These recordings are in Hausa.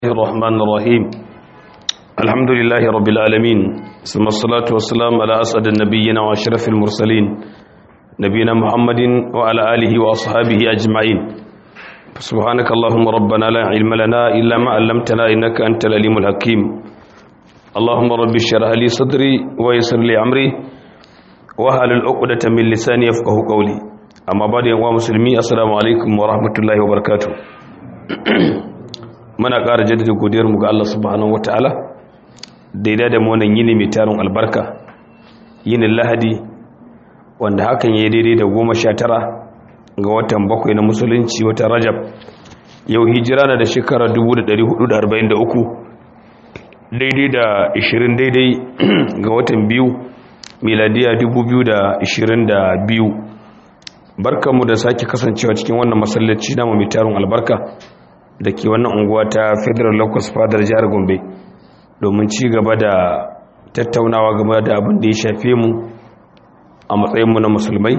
الرحمن الرحيم الحمد لله رب العالمين ثم الصلاة والسلام على أسعد النبيين وأشرف المرسلين نبينا محمد وعلى آله وأصحابه أجمعين سبحانك اللهم ربنا لا علم لنا إلا ما علمتنا إنك أنت العليم الحكيم اللهم رب اشرح لي صدري ويسر لي أمري وهل العقدة من لساني يفقه قولي أما بعد يا مسلمين السلام عليكم ورحمة الله وبركاته muna ƙara jaddada godiyarmu ga Allah subhanahu wataala daidai da mu wannan yini mai tarin albarka yinin lahadi wanda hakan ya daidai da goma sha tara ga watan bakwai na musulunci watan rajab yau hijira na da shekara 1443 daidai da 20 daidai ga watan biyu miladiya 2022 barkanmu da sake kasancewa cikin wannan masallaci namu mai tarin albarka da ke wannan unguwa ta federal locus fadar jihar gombe domin ci gaba da tattaunawa game da abin da ya shafe mu a matsayinmu na musulmai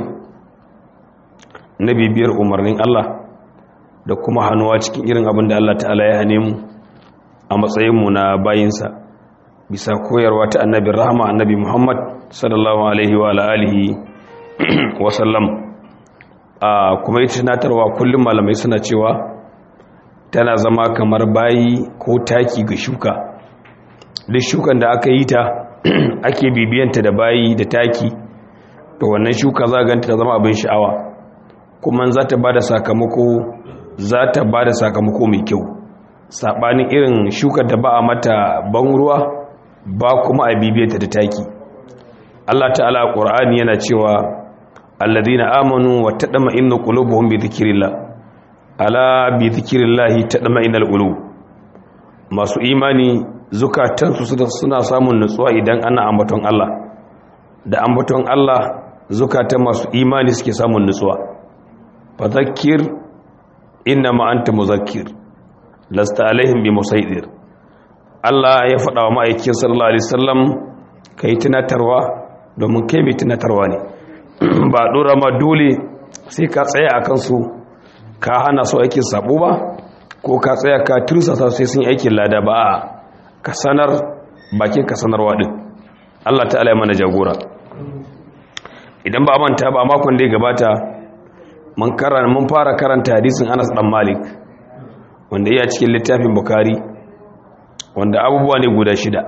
na bibiyar umarnin allah da kuma hannuwa cikin irin abin da allah ta'ala ya hane mu a matsayinmu na bayinsa bisa koyarwa ta annabin rahama annabi muhammad sallallahu alaihi wa alihi wasallam a kuma yi tunatarwa kullum malamai suna cewa tana zama kamar bayi ko taki ga shuka duk shukan da aka yi ta ake bibiyanta da bayi da taki to wannan shuka za ganta ta zama abin sha'awa kuma za ta ba da sakamako za ta ba da sakamako mai kyau saɓanin irin shukar da ba a mata ban ruwa ba kuma a bibiyanta da taki Allah ta'ala a ƙur'ani yana cewa alladhina amanu wa tadma inna qulubuhum bi dhikrillah ala bi zikirillahi tadma'innal qulub masu imani zukatansu suna samun nutsuwa idan ana ambaton Allah da ambaton Allah zukatan masu imani suke samun nutsuwa fadhakkir innama anta muzakkir lasta alaihim bi musaidir Allah ya faɗa wa ma'aikin sallallahu alaihi wasallam kai tunatarwa domin kai mai tunatarwa ne ba dora ma dole sai ka tsaya akan su ka hana su aikin sabo ba ko ka tsaya ka tursasa sai sun aikin lada ba a ka sanar bakin ka sanarwa din Allah ta'ala ya mana jagora idan ba manta ba makon da ya gabata mun karanta mun fara karanta hadisin Anas dan Malik wanda ya cikin littafin Bukhari wanda abubuwa ne guda shida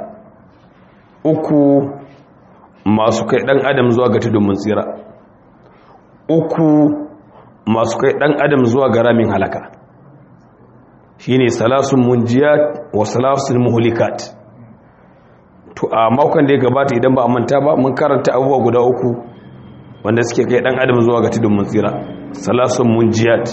uku masu kai dan adam zuwa ga tudun mun tsira uku masu kai ɗan adam zuwa ga ramin halaka shi ne salasun munjiyat wa salasun muhulikat to a makon da ya gabata idan ba a manta ba mun karanta abubuwa guda uku wanda suke kai ɗan adam zuwa ga tudun mutsira salasun munjiyat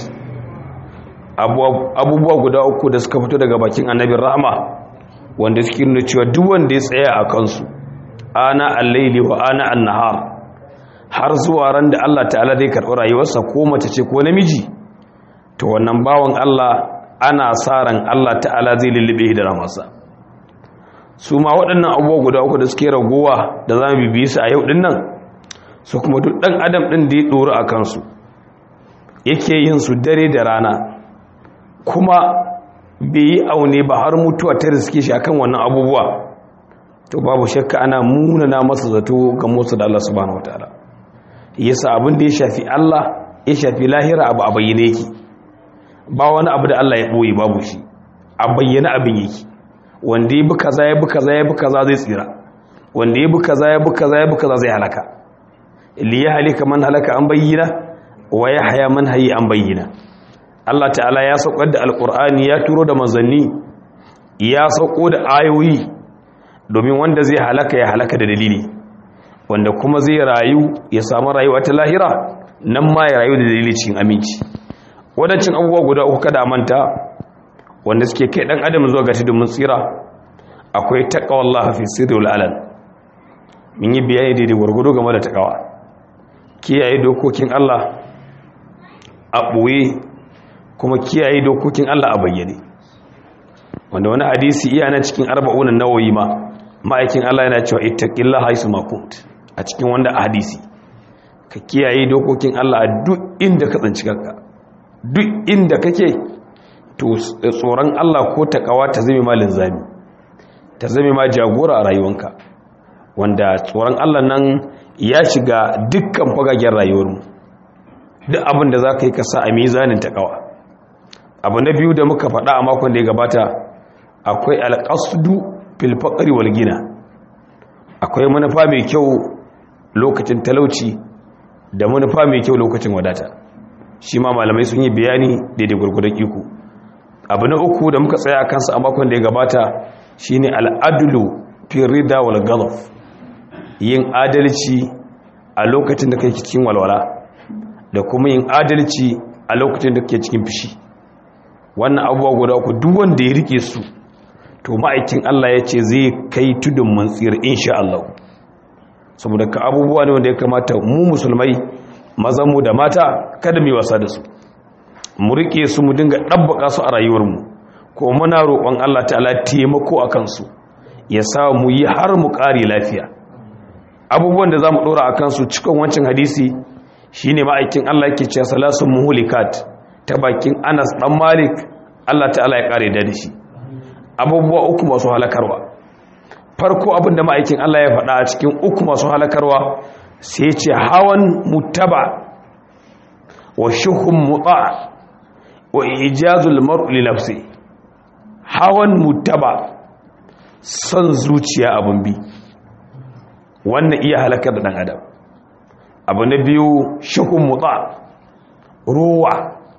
abubuwa guda uku da suka fito daga bakin annabin rahama wanda suke nuna cewa duk wanda ya tsaya a kansu ana allaili wa ana annahar har zuwa ran da Allah ta'ala zai karɓi rayuwarsa ko mace ce ko namiji to wannan bawan Allah ana sa ran Allah ta'ala zai lullube da ramarsa su ma waɗannan abubuwa guda uku da suke ragowa da za mu bibiyi su a yau ɗin nan su kuma duk ɗan adam ɗin da ya ɗori a kansu yake yin su dare da rana kuma bai yi aune ba har mutuwa ta riske shi akan wannan abubuwa to babu shakka ana munana masa zato ga motsa da Allah subhanahu wataala yasa abin da ya shafi Allah ya shafi lahira abu a bayyane yake ba wani abu da Allah ya boye babu shi a bayyane abin yake wanda ya bi kaza ya bi kaza ya bi kaza zai tsira wanda ya bi kaza ya bi kaza ya bi kaza zai halaka li ya halika man halaka an bayyana wa ya haya man hayi an bayyana Allah ta'ala ya saukar da alqur'ani ya turo da manzanni ya sauko da ayoyi domin wanda zai halaka ya halaka da dalili wanda kuma zai rayu ya samu rayuwa ta lahira nan ma ya rayu da dalilin cikin aminci wadancin abubuwa guda uku kada manta wanda suke kai dan adam zuwa ga tudun tsira akwai taqwallah fi sirri wal alan mun yi bayani daidai gurgudu game da takawa kiyaye dokokin Allah a boye kuma kiyaye dokokin Allah a bayyane wanda wani hadisi iya na cikin arba'unan nawayi ma ma'aikin Allah yana cewa ittaqillaha haythu ma kunt a cikin wanda a hadisi ka kiyaye dokokin Allah a duk inda ka tsanci kanka duk inda kake to tsoron Allah ko takawa ta zame ma linzami ta zame ma jagora a rayuwanka wanda tsoron Allah nan ya shiga dukkan fagagen rayuwarmu duk abin da za ka yi kasa a mizanin takawa abu na biyu da muka faɗa a makon da ya gabata akwai alƙasudu filfaƙari wal gina akwai manufa mai kyau lokacin talauci da manufa mai kyau lokacin wadata shi ma malamai sun yi bayani daidai gwargwadon iko abu na uku da muka tsaya a kansa a makon da ya gabata shine al'adulu firida wal galaf yin adalci a lokacin da kai cikin walwala da kuma yin adalci a lokacin da kake cikin fishi wannan abubuwa guda uku duk wanda ya rike su to ma'aikin Allah ya ce zai kai tudun mantsir insha Allah saboda ka abubuwa ne wanda ya kamata mu musulmai mazanmu da mata kada mu wasa da su mu rike su mu dinga dabbaka su a rayuwarmu ko muna roƙon Allah ta'ala taimako akan su ya sa mu yi har mu ƙare lafiya abubuwan da za mu ɗora a kansu cikin wancan hadisi shine ma'aikin Allah yake cewa salasun muhulikat ta bakin Anas dan Malik Allah ta'ala ya ƙare da shi abubuwa uku masu halakarwa farko abin da ma'aikin Allah ya faɗa a cikin uku masu halakarwa sai ce hawan mutaba wa shuhun muta wa ijazul mar'u li nafsi hawan mutaba son zuciya abun bi wannan iya halakar da dan adam abu na biyu shuhun muta ruwa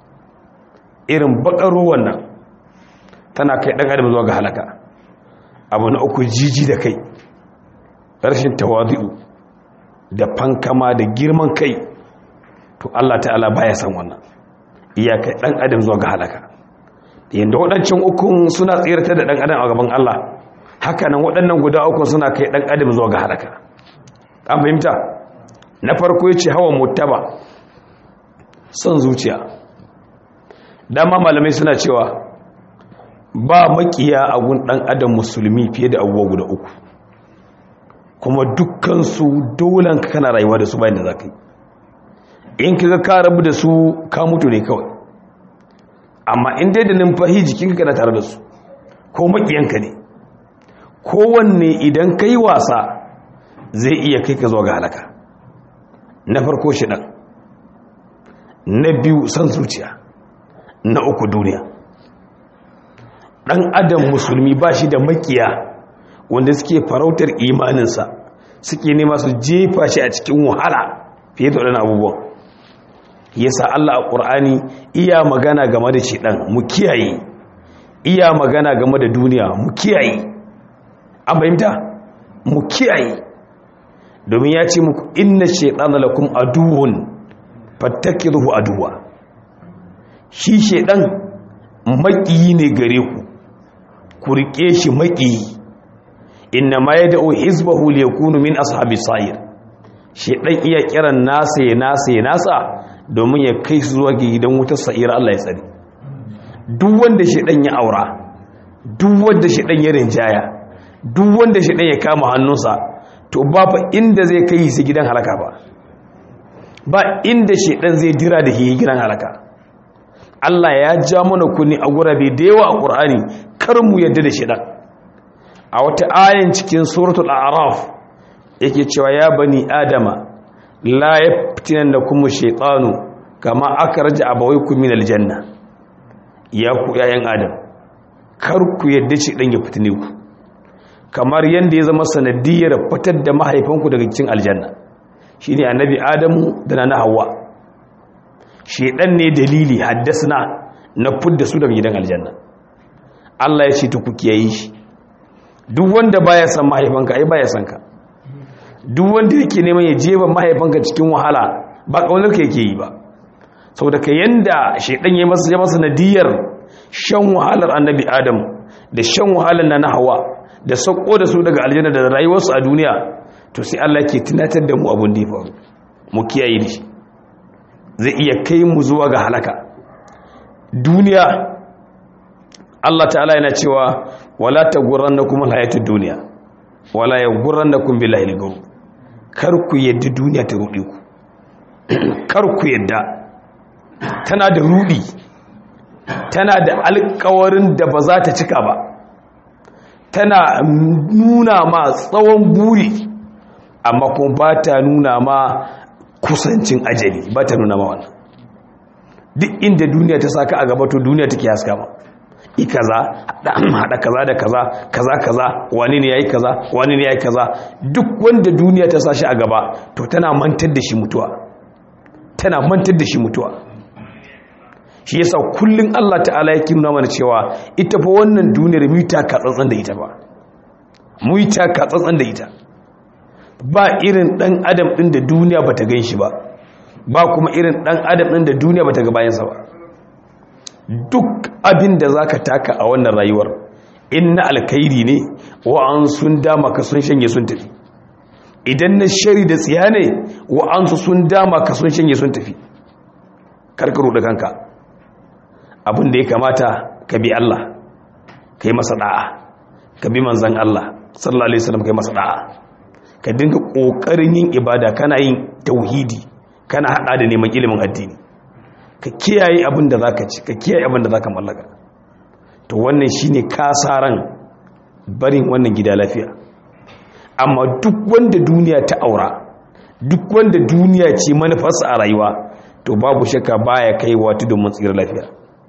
irin bakar ruwan nan tana kai dan adam zuwa ga halaka abu na uku jiji da kai rashin tawadu da fankama da girman kai to Allah ta'ala baya san wannan iyaka dan adam zuwa ga halaka yanda waɗancan ukun suna tsirata da dan adam a gaban Allah haka nan waɗannan guda uku suna kai dan adam zuwa ga halaka an fahimta na farko yace hawa muttaba son zuciya dama malamai suna cewa ba makiya a gun dan adam musulmi fiye da abubuwa guda uku kuma dukkansu dolan ka kana rayuwa da su bayan da za ka yi in ka ka rabu da su ka mutu ne kawai amma in dai da numfahi jikinka kana tare da su ko makiyanka ne kowanne idan ka yi wasa zai iya kai ka zuwa ga halaka na farko shi ɗan na biyu san zuciya na uku duniya ɗan adam musulmi ba shi da makiya wanda suke farautar imaninsa suke nema su jefa shi a cikin wahala fiye da waɗannan abubuwan yasa Allah a ƙur'ani iya magana game da shi ɗan mu kiyaye iya magana game da duniya mu kiyaye an fahimta mu kiyaye domin ya ce muku inna shaiɗana lakum aduwwun fattakiruhu aduwa shi shaiɗan maƙiyi ne gare ku ku riƙe shi maƙiyi inna ma ya da'o hizbahu li yakunu min ashabi sa'ir shedan iya kiran nasa ya nasa ya nasa domin ya kai su zuwa gidan wutar sa'ira Allah ya tsare duk wanda shedan ya aura duk wanda shedan ya rinjaya duk wanda shedan ya kama hannunsa to ba fa inda zai kai shi gidan halaka ba ba inda shedan zai dira da shi gidan halaka Allah ya ja mana kunni a gurabe da yawa a Qur'ani kar mu yadda da shedan a wata ayin cikin suratul a'raf yake cewa ya bani adama la yaftinannakum shaytanu kama akhraja abawaykum min aljanna ya ku yayan adam kar ku yadda shi dan ya fitine ku kamar yanda ya zama sanadiyar fitar da mahaifanku daga cikin aljanna shine annabi adamu da na hawa shedan ne dalili haddasna na fudda su daga gidan aljanna Allah ya ce ta ku kiyaye shi duk wanda baya san mahaifanka ai baya san ka duk wanda yake neman ya jeba mahaifanka cikin wahala ba kaunar ka yake yi ba saboda ka yanda shedan ya masa ya masa nadiyar shan wahalar annabi adam da shan wahalar na hawa da sauko da su daga aljanna da rayuwarsu a duniya to sai Allah ke tunatar da mu abun da ya faru mu kiyaye shi zai iya kai mu zuwa ga halaka duniya Allah ta'ala yana cewa wala taghurrannakum alhayatud dunya wala yaghurrannakum billahi al kar ku yadda duniya ta rudi ku kar ku yadda tana da rudi tana da alkawarin da ba za ta cika ba tana nuna ma tsawon buri amma kuma ba ta nuna ma kusancin ajali ba ta nuna ma wannan duk inda duniya ta saka a gaba to duniya take haska ma i kaza hada kaza da kaza kaza kaza wani ne yayi kaza wani ne yayi kaza duk wanda duniya ta sashi a gaba to tana mantar da shi mutuwa tana mantar da shi mutuwa shi yasa kullun Allah ta'ala yake nuna mana cewa ita fa wannan duniyar mu ta ka tsantsan da ita ba mu ta ka tsantsan da ita ba irin dan adam din da duniya bata gan shi ba ba kuma irin dan adam din da duniya bata ga bayansa ba duk abin da za ka taka a wannan rayuwar in na alkairi ne wa'an sun dama ka sun shanye sun tafi idan na shari da tsiya ne wa'an su sun dama ka sun shanye sun tafi karkaru da kanka abin da ya kamata ka bi Allah ka yi masa da'a ka bi manzan Allah sallallahu alaihi wasallam ka yi masa da'a ka dinga kokarin yin ibada kana yin tauhidi kana hada da neman ilimin addini ka kiyaye abin da za ka ci ka kiyaye abin da za ka mallaka to wannan shi ne kasaran barin wannan gida lafiya amma duk wanda duniya ta aura duk wanda duniya ce manufarsa a rayuwa to babu shakka baya kai wa tudun matsira lafiya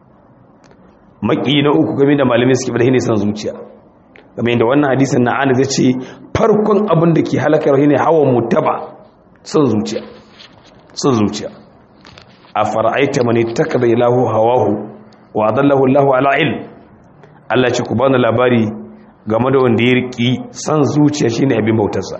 maki na uku game da malamai suke bada san zuciya game da wannan hadisin na ana zai ce farkon abin da ke halakar ne hawa mutaba son zuciya son zuciya a fara'aita mani takada ilahu hawahu wa adallahu Allahu ala ilm Allah ce ku bani labari game da wanda ya riki san zuciya shine abin bautarsa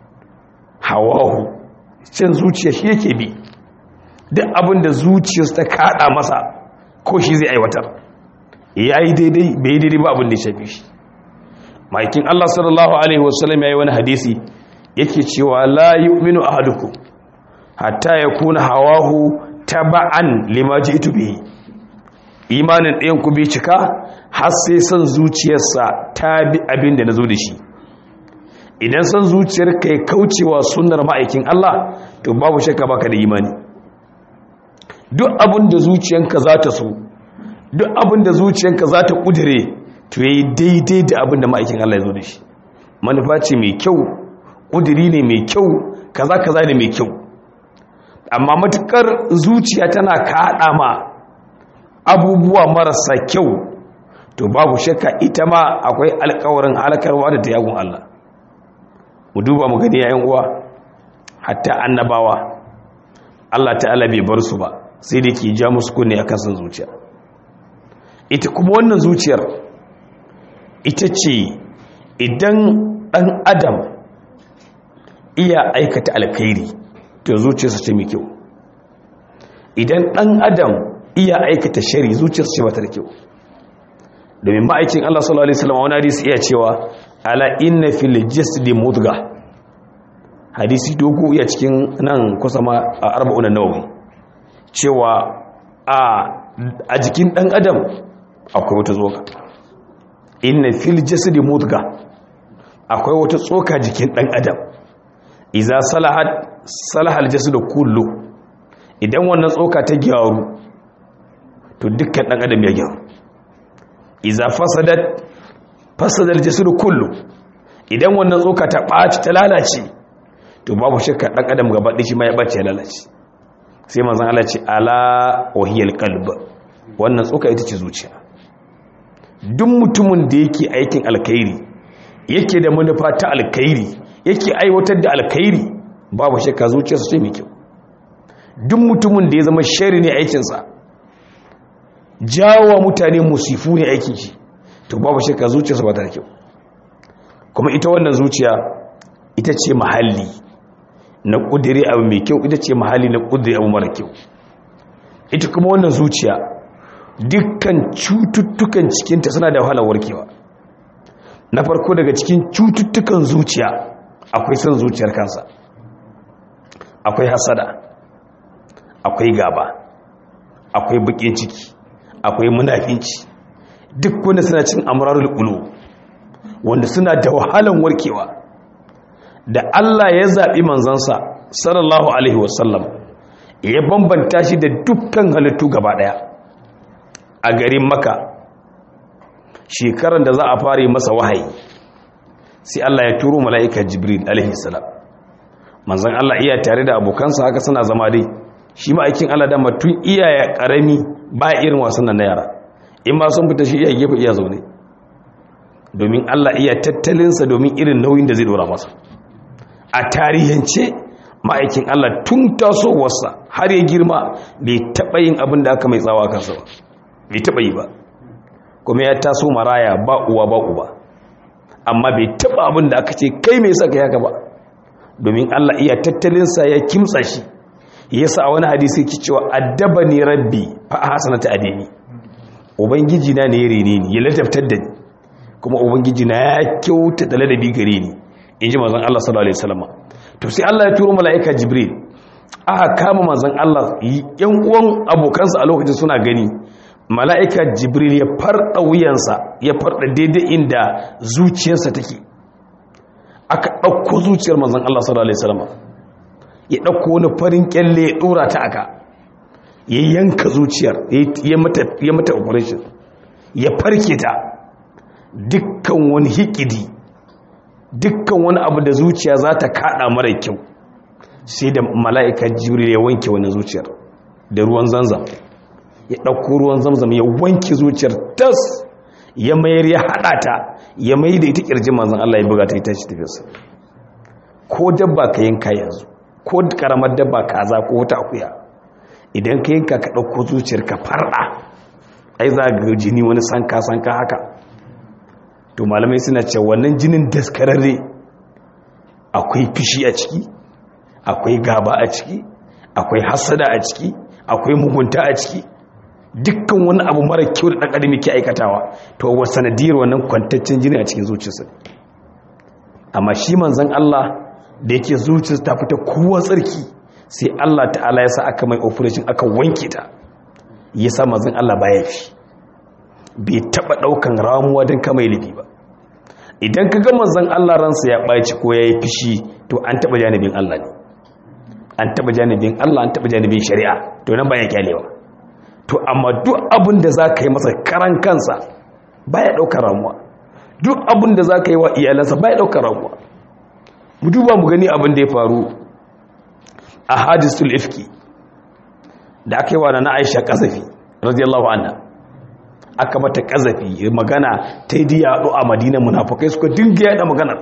hawahu cin zuciya shi yake bi duk abin da zuciyarsa ta kada masa ko shi zai aiwatar yayi daidai bai daidai ba abin da ya shafi shi maikin Allah sallallahu alaihi wasallam yayi wani hadisi yake cewa la yu'minu ahadukum hatta yakuna hawahu taba'an lima ji'tu bihi imanin ɗayan ku bai cika har sai son zuciyarsa ta bi abin da nazo da shi idan son zuciyar kai kaucewa sunnar ma'aikin Allah to babu shakka baka da imani duk abin da zuciyanka za ta so duk abin da zuciyanka za ta kudure to yayi daidai da abin da ma'aikin Allah ya zo da shi manufa ce mai kyau kuduri ne mai kyau kaza kaza ne mai kyau amma matukar zuciya tana kaɗa ma abubuwa marasa kyau to babu shakka ita ma akwai alkawarin halakarwa da ta yagun Allah mu duba mu gani yayin uwa hatta annabawa Allah ta'ala bai bar su ba sai da ke ja musu kunne a kasan zuciya ita kuma wannan zuciyar ita ce idan ɗan adam iya aikata alkhairi to zuciyarsa ce mai kyau idan ɗan adam iya aikata shari zuciyarsa ce bata da kyau domin ma'aikin Allah sallallahu alaihi wasallam wani hadisi iya cewa ala inna fil jasdi mudga hadisi dogo iya cikin nan kusa ma a arba'un nawawi cewa a a jikin ɗan adam akwai wata tsoka inna fil jasdi mudga akwai wata tsoka jikin ɗan adam iza salahat salahal jasadu kullu idan wannan tsoka ta gyaru to dukkan dan adam ya gyaru iza fasadat fasadal jasadu kullu idan wannan tsoka ta ɓaci ta lalace to babu shakka dan adam gaba ɗaya shi ma ya ɓace ya lalace sai manzon Allah ce ala wahiyal qalb wannan tsoka ita ce zuciya duk mutumin da yake aikin alkhairi yake da manufa ta alkhairi yake aiwatar da alkhairi babu shakka zuciyarsa ce mai kyau duk mutumin da ya zama shari ne aikinsa jawo mutane musifu ne aikin shi to babu shakka zuciyarsa ba ta da kyau kuma ita wannan zuciya ita ce mahalli na ƙudiri abu mai kyau ita ce mahalli na ƙudiri abu mara kyau ita kuma wannan zuciya dukkan cututtukan cikinta suna da wahalar warkewa na farko daga cikin cututtukan zuciya akwai son zuciyar kansa akwai hasada akwai gaba akwai bakin ciki akwai munafinci duk wanda suna cin amrarul qulu wanda suna da wahalan warkewa da Allah ya zabi manzansa sallallahu alaihi wasallam ya bambanta shi da dukkan halittu gaba daya a garin maka shekarar da za a fara masa wahayi sai Allah ya turo mala'ika jibril alaihi salam manzon Allah iya tare da abokansa haka suna zama dai shi ma'aikin Allah da matun iyaye karami ba irin wasan nan na yara in ma sun fita shi iya gefe iya zaune domin Allah iya tattalinsa domin irin nauyin da zai dora masa a tarihance ma'aikin Allah tun tasowarsa har ya girma bai taɓa yin abin da aka mai tsawa kansa ba bai taɓa yi ba kuma ya taso maraya ba uwa ba uba amma bai taɓa abin da aka ce kai mai saka yaka ba domin Allah iya tattalinsa ya kimtsa shi yasa a wani hadisi ki cewa addaba ni rabbi fa hasanata adini ubangiji na ne ya rene ni ya ladabtar da ni kuma ubangiji na ya kyauta da ladabi gare ni in ji manzon Allah sallallahu alaihi wasallam to sai Allah ya turo mala'ika Jibril aka kama manzon Allah yan uwan abokansa a lokacin suna gani mala'ika Jibril ya farda wuyansa ya farda daidai inda zuciyarsa take aka dauko zuciyar manzon Allah sallallahu alaihi wasallam ya dauko wani farin kyalle ya dora ta aka ya yanka zuciyar ya mata ya mata operation ya farke ta dukkan wani hikidi dukkan wani abu da zuciya za ta kada mara kyau sai da mala'ika jibril ya wanke wani zuciyar da ruwan zanzam ya ɗauko ruwan zamzam ya wanke zuciyar tas ya mayar ya haɗa ta ya mai da ita ƙirjin manzan Allah ya buga ta ita shi tafiyarsa ko dabba ka yanka yanzu ko karamar dabba kaza ko wata akuya idan ka yanka ka ɗauko zuciyar ka farɗa ai za ga jini wani sanka sanka haka to malamai suna ce wannan jinin daskararre akwai fishi a ciki akwai gaba a ciki akwai hasada a ciki akwai mugunta a ciki dukkan wani abu mara kyau da ɗan adam ke aikatawa to wa sanadiyar wannan kwantaccen jini a cikin zuciyarsa amma shi manzon Allah da yake zuciyarsa ta fita kowa tsarki sai Allah ta'ala ya sa aka mai operation aka wanke ta ya sa manzon Allah baya fi bai taba daukan ramuwa don kama laifi ba idan ka ga manzon Allah ransa ya ɓaci ko ya yi fishi to an taba janibin Allah ne an taba janibin Allah an taba janibin shari'a to nan baya kyalewa to amma duk abin da za ka yi masa karan kansa baya ɗaukar ramuwa duk abin da za ka yi wa iyalansa baya ɗaukar ramuwa mu duba mu gani abin da ya faru a hadisul ifki da aka yi wa na Aisha kasafi radiyallahu anha aka mata kazafi magana ta yi yaɗo a madina munafukai suka dinga yaɗa maganar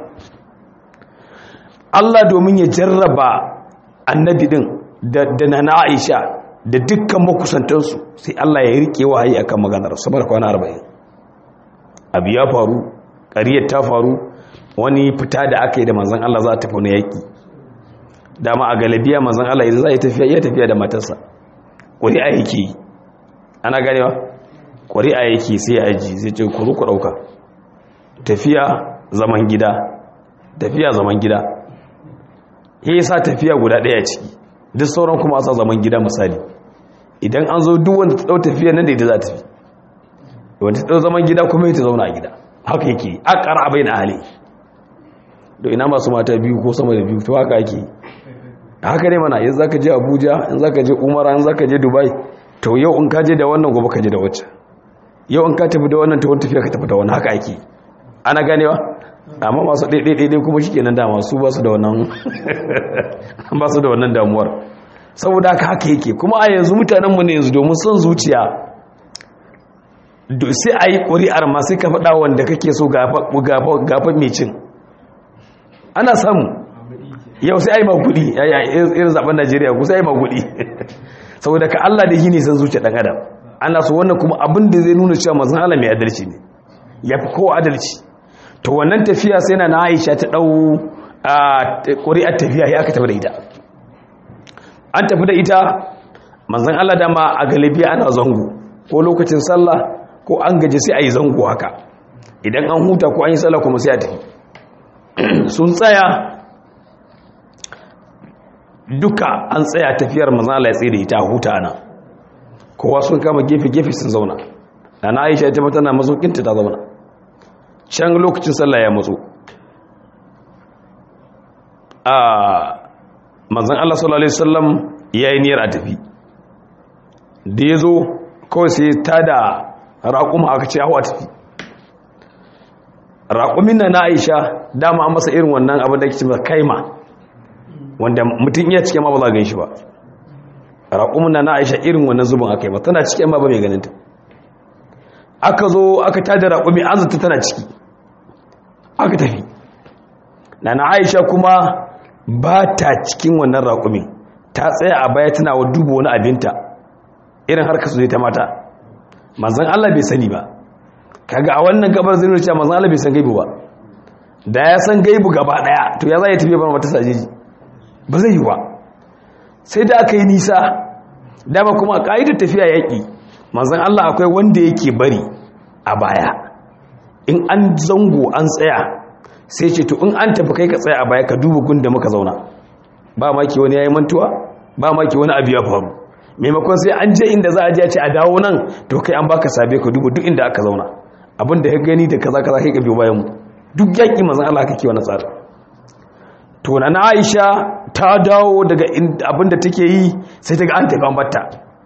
Allah domin ya jarraba annabi din da na Aisha da dukkan makusantansu sai Allah ya rike wahayi akan maganar saboda kwana 40 abu ya faru ƙariyar ta faru wani fita da aka yi da manzon Allah za ta tafi wani yaƙi dama a galabiya manzon Allah idan za ya tafiya iya tafiya da matarsa ƙuri'a yake yi ana ganewa ƙwari'a yake sai aji zai ce ku ku ɗauka tafiya zaman gida tafiya zaman gida ya yi sa tafiya guda ɗaya ciki duk sauran kuma sa zaman gida misali idan an zo duk wanda ta ɗau tafiya nan da ita za ta fi wanda ta ɗau zaman gida kuma ta zauna a gida haka yake a ƙara abai na hali da ina masu mata biyu ko sama da biyu to haka ake haka ne mana yanzu za ka je abuja in za ka je umara in za ka je dubai to yau in ka je da wannan gobe ka je da wacce yau in ka tafi da wannan ta wani tafiya ka tafi da wani haka ake ana ganewa amma masu ɗaiɗaiɗaiɗai kuma shi kenan dama su ba su da wannan ba su da wannan damuwar saboda haka haka yake kuma a yanzu mutanenmu ne yanzu domin son zuciya sai a yi ƙuri'ar ma sai ka faɗa wanda kake so gafa mai cin ana samu yau sai a yi magudi irin zaben najeriya ku sai a yi magudi saboda ka allah da shi ne san zuciya ɗan adam ana so wannan kuma abin da zai nuna cewa mazan Allah mai adalci ne ya fi kowa adalci to wannan tafiya sai na Aisha ta dau ƙuri'ar tafiya ya aka tafi da ita an tafi da ita manzon Allah dama a galibi ana zango ko lokacin sallah ko an gaje sai a yi zango haka idan an huta ko an yi sallah kuma sai a tafi sun tsaya duka an tsaya tafiyar manzon Allah ya tsaye da ita a huta nan kowa sun kama gefe-gefe sun zauna da na aisha ita tana mazaukinta ta zauna can lokacin sallah ya matso a manzan Allah sallallahu Alaihi wasallam ya yi niyyar a tafi da ya zo kawai sai ta da raƙuma aka ce hawa tafi raƙumin na na aisha dama an masa irin wannan abin da ke cewa kaima wanda mutum iya cikin ma ba za gan shi ba raƙumin na na aisha irin wannan zubin aka yi ba tana cikin ma ba mai ganinta aka zo aka tada raƙumi an zata tana ciki aka tafi na na aisha kuma ba ta cikin wannan raƙumin ta tsaya a baya tana wa duba wani abinta irin harka su zai ta mata manzan Allah bai sani ba kaga a wannan gabar zai nuna manzan Allah bai san gaibu ba da ya san gaibu gaba daya to ya za ya tafiya bar mata sajeji ba zai yi ba sai da aka yi nisa dama kuma a ƙa'idar tafiya yaƙi manzan Allah akwai wanda yake bari a baya in an zango an tsaya sai ce to in an tafi kai ka tsaya a baya ka duba gun da muka zauna ba maki wani yayi mantuwa ba maki wani abu ya faru maimakon sai an je inda za a je a ce a dawo nan to kai an baka sabe ka duba duk inda aka zauna abin da ya gani da kaza kaza kai ka biyo bayan mu duk yaƙi manzan Allah kake wani tsari to na Aisha ta dawo daga abin da take yi sai ta ga an tafi an batta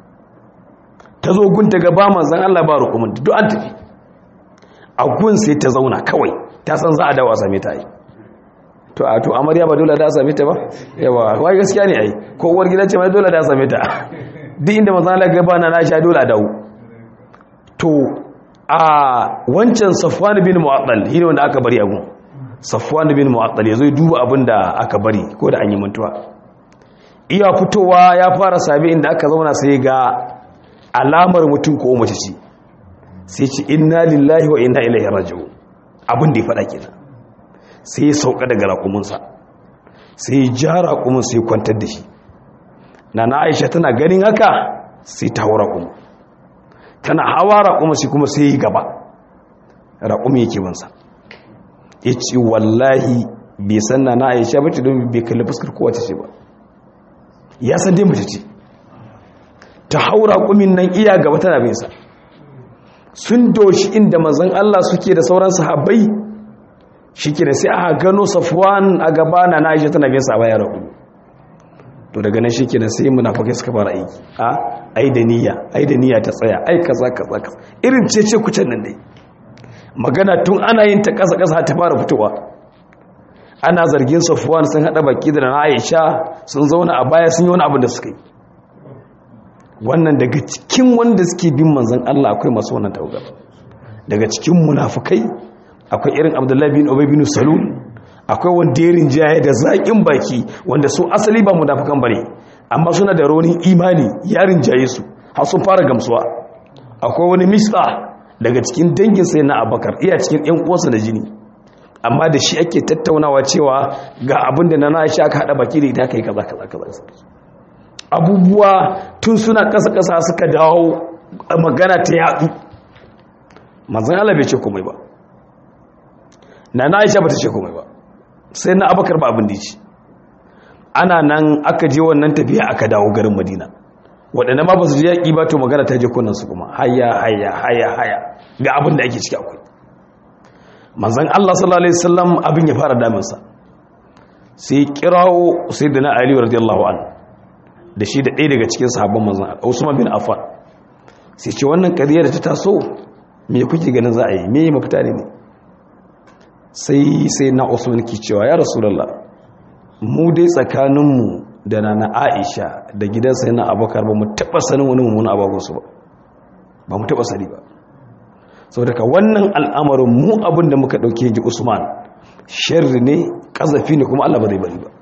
ta zo gun ta ga ba manzan Allah ba rukumin duk an tafi a gun sai ta zauna kawai ta san za a dawo a same ta yi to a to amarya ba dole da a same ta ba yawa wai gaskiya ne ai ko uwar gida ce mai dole da a same ta duk inda manzan Allah ga bana na sha dole a dawo to a wancan Safwan bin Mu'attal shine wanda aka bari a gun Safwan bin Mu'attal yazo ya duba abin da aka bari ko da an yi mantuwa iya fitowa ya fara sabi inda aka zauna sai ga alamar mutum ko mace ce sai ce inna lillahi wa inna ilaihi raji'un abin da ya faɗa kenan sai ya sauka daga raƙuminsa sai ya ja raƙumin sai ya kwantar da shi na na aisha tana ganin haka sai ta hau raƙumin tana hawa raƙumin sai kuma sai ya gaba raƙumin yake bansa ya ce wallahi bai san na na aisha ba ce don bai kalli fuskar kowace ce ba ya san dai mace ce ta hau raƙumin nan iya gaba tana bin sa sun doshi inda manzon Allah suke da sauran sahabbai shike sai aka gano Safwan a gaba na Aisha tana bin sa baya rabu to daga nan shike sai munafikai suka fara aiki a ai da niyya ai da niyya ta tsaya ai kaza kaza kaza irin cece kucin nan dai magana tun ana yin ta kasa kasa ta fara fitowa ana zargin Safwan sun hada baki da Aisha sun zauna a baya sun yi wani abu da suka yi wannan daga cikin wanda suke bin manzan Allah akwai masu wannan taugar daga cikin munafukai akwai irin abdullahi bin ubay bin salul akwai wanda ya rinjaye da zaƙin baki wanda su asali ba munafukan bane amma suna da raunin imani ya rinjaye su har sun fara gamsuwa akwai wani mista daga cikin dangin sai na abakar iya cikin yan uwansa da jini amma da shi ake tattaunawa cewa ga abin da na na shi aka haɗa baki da ita kai kaza kaza kaza abubuwa tun suna ƙasa-ƙasa suka dawo magana ta yaɗu manzan Allah bai ce komai ba na na aisha ba ta ce komai ba sai na abakar ba abin da ce ana nan aka je wannan tafiya aka dawo garin madina waɗanda ma ba su je yaƙi ba to magana ta je su kuma haya haya haya haya ga abin da ake ciki akwai manzan Allah sallallahu alaihi wasallam abin ya fara daminsa sai kirawo sayyidina Ali radiyallahu anhu da shi da ɗaya daga cikin sahabban manzan Usman bin Affan sai ce wannan ƙariyar da ta taso me kuke ganin za a yi me mafita ne sai sai na Usman ki cewa ya Rasulullah mu dai tsakaninmu da nana Aisha da gidan sai na Abubakar ba mu taɓa sanin wani mummunan abagun su ba ba mu taɓa sani ba saboda ka wannan al'amarin mu abin da muka ɗauke ji Usman sharri ne ƙazafi ne kuma Allah ba zai bari ba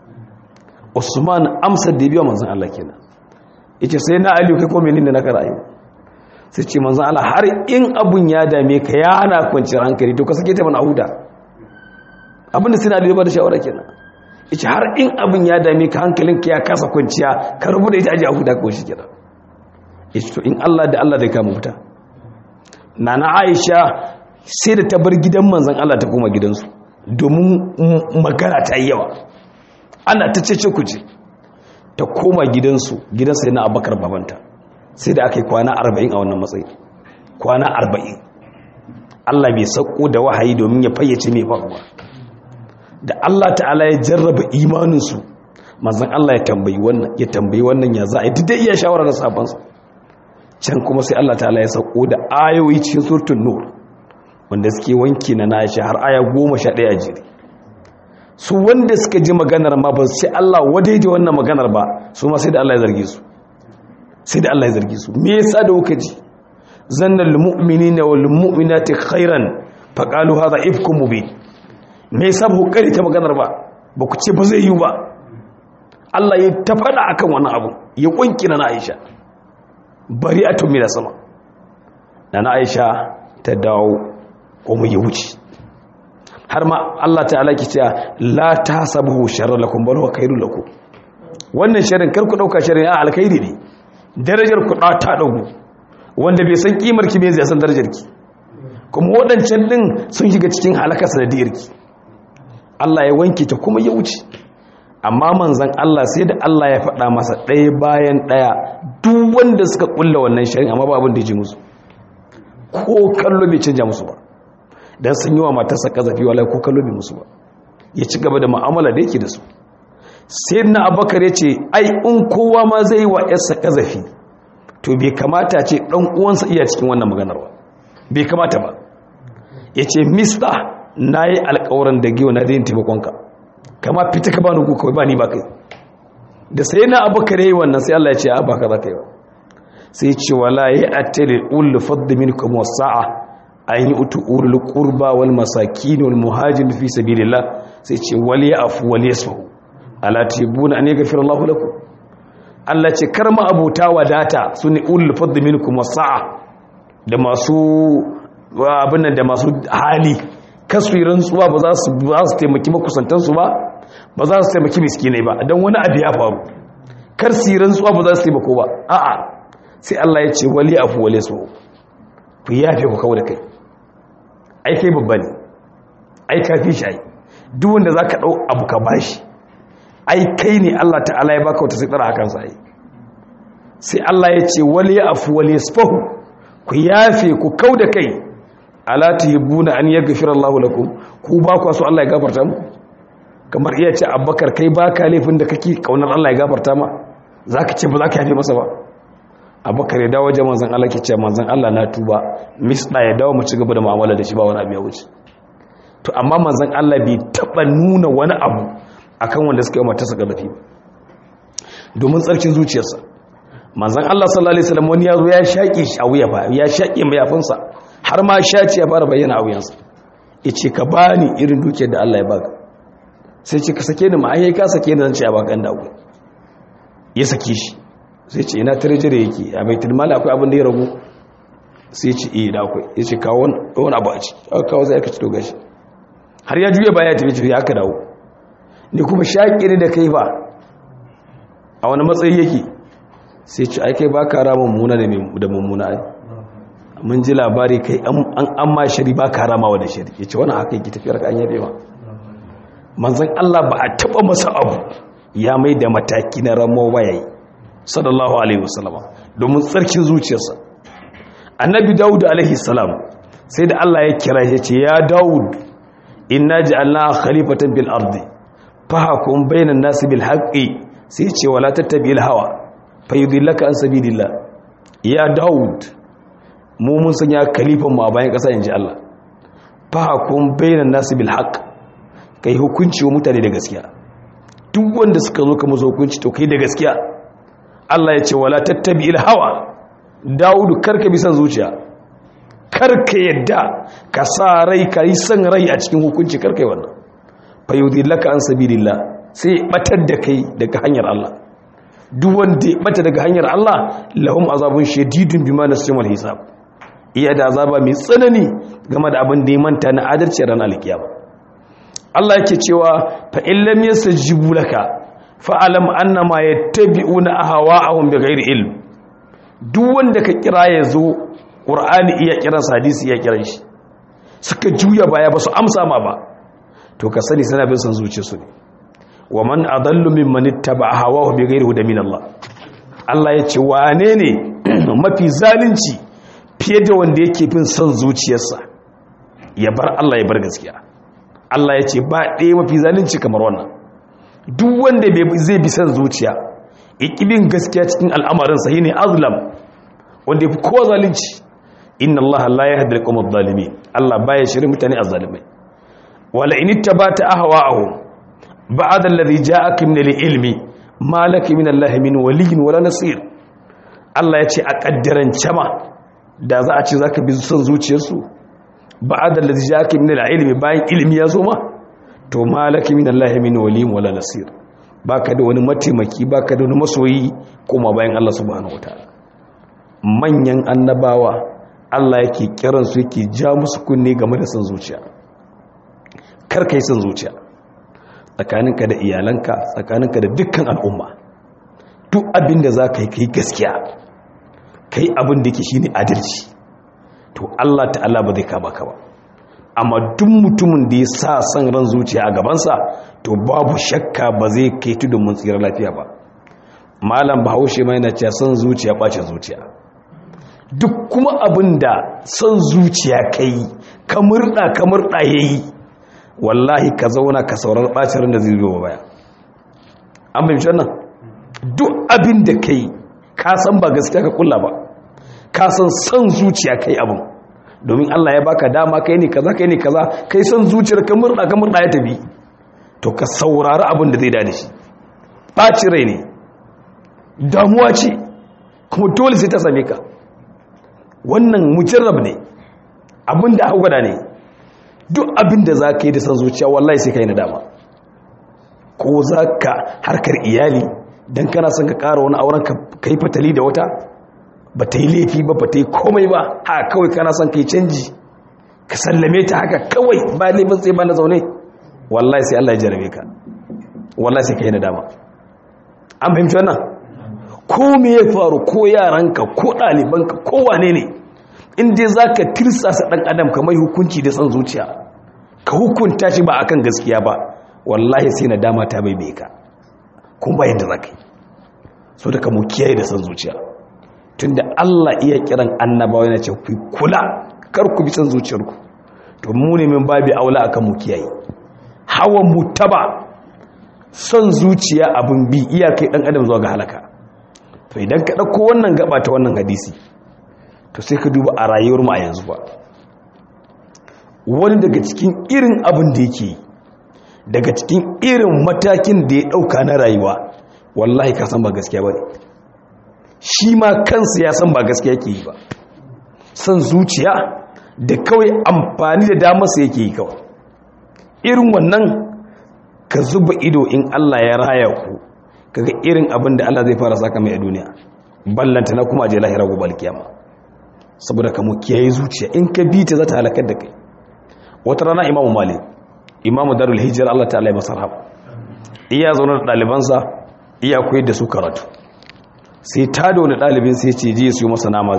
usman amsar da biya manzan Allah kenan yace sai na aliyu kai ko menene na karayi sai ce manzan Allah har in abun ya dame ka ya hana kwanciyar hankali to ka sake ta mana huda abinda sai na aliyu ba da shawara kenan yace har in abun ya dame ka hankalin ka ya kasa kwanciya ka rubuta ita aje a huda ko shi kenan yace to in Allah da Allah zai kama fita nana Aisha sai da ta bar gidan manzan Allah ta koma gidansu domin magana ta yi yawa ana ta cece kuce ta koma gidansu gidansa yana abakar babanta sai da aka yi kwana arba'in a wannan matsayi kwana arba'in allah bai sauko da wahayi domin ya fayyace mai faruwa da allah ta'ala ya jarraba imaninsu mazan allah ya tambayi wannan ya tambayi wannan ya za a yi duk da iya shawara da sabansa can kuma sai Allah ta'ala ya sauko da ayoyi cikin surtun nur wanda suke wanki na nashi har aya goma sha ɗaya a jiri su wanda suka ji maganar ma ba sai Allah wadai da wannan maganar ba su ma sai da Allah ya zarge su sai da Allah ya zarge su me yasa da kuka ji zannal mu'minina wal mu'minati khairan faqalu hadha ifkum mubin me yasa ba ku kare ta maganar ba ba ku ce ba zai yi ba Allah ya ta faɗa akan wannan abu ya kunki na Aisha bari a tumi da sama na Aisha ta dawo kuma ya wuce har ma Allah ta'ala ki cewa la tasabuhu sharran lakum bal huwa khairul lakum wannan sharrin kar ku dauka sharrin a alkhairi ne darajar ku ta dagu wanda bai san kimar ki bai zai san darajar ki kuma wadancan din sun shiga cikin halaka sanadiyar ki Allah ya wanke ta kuma ya wuce amma manzan Allah sai da Allah ya faɗa masa ɗaya bayan ɗaya duk wanda suka ƙulla wannan shirin amma ba abin da ji musu ko kallo bai canja musu ba don sun yi wa matarsa ƙazafi wala ko kallo bai musu ba ya ci gaba da ma'amala da yake da su sai na abakar ya ce ai in kowa ma zai wa yarsa ƙazafi to bai kamata ce ɗan uwansa iya cikin wannan maganar ba bai kamata ba ya ce mista na yi alkawarin da giwa na dayin taimakonka kama fita ka bani kawai ba ni ba kai da sai na abu kare yi wannan sai Allah ya ce a ba ka za ka yi ba sai ce wala ya attali ul fadda minkum wasa'a an yi utu ulul qurba wal masakin wal muhajir fi sabilillah sai ce wal ya'fu wal yasfahu ala tibuna an yaghfira Allahu lakum Allah ce kar ma abuta wadata sune ulul fadda minkum wasa'a da masu abin nan da masu hali kasu yi rantsuwa ba za su taimaki makusantansu ba ba za su taimaki miskinai ba don wani abu ya faru kar su yi rantsuwa ba za su taimako ba a'a sai Allah ya ce wali afu wale su ku yafe ku kawo da kai ai kai babba ne ai ka fi shi ai duk wanda za ka ɗau abu ka bashi ai kai ne Allah ta'ala ya baka wata sai tsara hakan sa ai sai Allah ya ce wali afu wale su ku yafe ku kau da kai ala tuhibuna an yaghfira Allahu lakum ku ba ku so Allah ya gafarta mu kamar iya ce Abubakar kai baka laifin da kake kaunar Allah ya gafarta ma zaka ce ba zaka yafe masa ba Abubakar ya dawo wajen manzon Allah ke ce manzon Allah na tuba misda ya dawo mu ci gaba da mu'amala da shi ba wani abu ya wuce to amma manzon Allah bai taba nuna wani abu akan wanda suka yi mata saka dafi domin tsarkin zuciyarsa manzon Allah sallallahu alaihi wasallam wani yazo ya shaƙe shi a wuya ba ya shaƙe mayafinsa har ma shaci ya fara bayyana a wuyansa ya ce ka ba ni irin dukiyar da Allah ya baka sai ce ka sake ni ma'ayyai ka sake ni zan ce ya baka ɗan dago ya sake shi sai ce ina tarjire yake a mai tilmala akwai abin da ya ragu sai ce iya da akwai ya ce kawo wani abu a ci aka kawo zai aka ci doga shi har ya juya baya tafi tafi aka dawo ni kuma shaƙi ne da kai ba a wani matsayi yake sai ce ai kai ba ka rama mummuna da mummuna ai mun ji labari kai an ma shari ba ka ramawa da shari ya ce wani haka yi tafiyar ka an yabe ma manzan Allah ba a taba masa abu ya mai da mataki na ramuwa ya yi sallallahu alaihi wasallama domin tsarkin zuciyarsa annabi dawud alaihi salam sai da Allah ya kira ya ce ya dawud inna ja'alna khalifatan bil ardi fahkum bainan nasi bil haqqi sai ce wala tattabi'il hawa fayudillaka an sabilillah ya dawud mu mun sanya kalifan mu a bayan ƙasa in ji Allah fahakun bainan nasu bil haq kai hukunci wa mutane da gaskiya duk wanda suka zo ka musu hukunci to kai da gaskiya Allah ya ce wala tattabi il hawa Dawudu karka bi san zuciya karka yadda ka sa rai ka yi san rai a cikin hukunci karka yi wannan fa yudillaka an sabilillah sai batar da kai daga hanyar Allah duk wanda ya bata daga hanyar Allah lahum azabun shadidun bima nasimul hisab iya da azaba mai tsanani game da abin da ya manta na adalci ran alkiyama Allah yake cewa fa in lam yastajibu laka fa alam annama yattabi'una ahwa'ahum bighairi ilm duk wanda ka kira ya zo qur'ani iya kiran hadisi iya kiran shi suka juya baya ba su amsa ma ba to ka sani sana bin san zuciyarsu ne wa man adallu mimman ittaba'a hawahu bighairi hudan min Allah Allah ya ce wane ne mafi zalunci fiye da wanda yake bin son zuciyarsa ya bar Allah ya bar gaskiya Allah ya ce ba ɗaya mafi zalunci kamar wannan duk wanda zai bi son zuciya ikibin gaskiya cikin al'amarinsa yi ne azlam wanda yafi kowa zalunci inna allaha la yahdi al-qawm adh-dhalimin Allah baya shiri mutane azzalimai wala in ittabata ahwa'ahum ba'da alladhi ja'aka min al-ilmi ma laka min allahi min waliyyin wala nasir Allah ya ce a kaddaran cama da za a ce zaka bi son zuciyarsu ba'da alladhi ja'aka min al-ilmi bayan ilmi ya zo ma to ma laka min allahi min waliyyin wala nasir baka da wani mataimaki baka da wani masoyi kuma bayan Allah subhanahu wataala manyan annabawa Allah yake kiransu yake ja musu kunne game da son zuciya kar kai son zuciya tsakaninka da iyalanka tsakaninka da dukkan al'umma duk abin da za ka yi kai gaskiya kai abin da yake shine adalci to Allah ta'ala ba zai kama ka ba amma duk mutumin da ya sa son ran zuciya a gabansa to babu shakka ba zai kai tudun mun tsira lafiya ba malam bahaushe mai na cewa son zuciya ɓace zuciya duk kuma abin da son zuciya ka yi ka murɗa ka murɗa ya yi wallahi ka zauna ka saurar ɓacin da zai zuwa baya an fahimci wannan duk abin da ka yi ka san ba gaskiya ka kulla ba ka san son zuciya ka yi abin domin allah ya baka dama kai ne kaza kai ne kaza kai son zuciyar ka murɗa ka murɗa ya tafi to ka saurari abin da zai da shi ɓaci rai ne damuwa ce kuma dole sai ta same ka wannan mujarrab ne abin da gwada ne duk abin da za ka yi da san zuciya wallahi sai ka yi nadama ko za ka harkar iyali don kana son ka ƙara wani auren ka yi fatali da wata ba ta yi laifi ba ba ta yi komai ba haka kawai kana son ka yi canji ka sallame ta haka kawai ba laifin sai ba na zaune wallahi sai Allah ya jarabe ka wallahi sai ka yi nadama an fahimci wannan ko me ya faru ko yaranka ko ɗalibanka ko wane ne inda za ka tirsasa ɗan adam ka mai hukunci da san zuciya ka hukunta shi ba akan gaskiya ba wallahi sai na dama ta bai bai ka kuma bayan da za ka yi so da ka mu kiyaye da san zuciya tun da allah iya kiran annabawa yana ce ku kula kar ku bi san zuciyarku to mu ne min babi aula akan mu kiyaye hawan mu taba son zuciya abin bi iyakai ɗan adam zuwa ga halaka to idan ka ɗauko wannan gaba ta wannan hadisi to sai ka duba a rayuwar mu a yanzu ba wani daga cikin irin abin da yake daga cikin irin matakin da ya ɗauka na rayuwa wallahi ka san ba gaskiya ba ne shi ma kansa ya san ba gaskiya ke yi ba san zuciya da kawai amfani da damarsa yake yi kawai irin wannan ka zuba ido in Allah ya raya ku kaga irin abin da Allah zai fara saka mai a duniya ballanta na kuma je lahira gobe alkiyama saboda ka mu kiyaye zuciya in ka bi ta za ta halakar da kai wata rana imamu malik imamu darul hijira Allah ta'ala ya masa rahama iya zaune da ɗalibansa iya koyar da su karatu sai ta da wani ɗalibin sai ce je su yi masa nama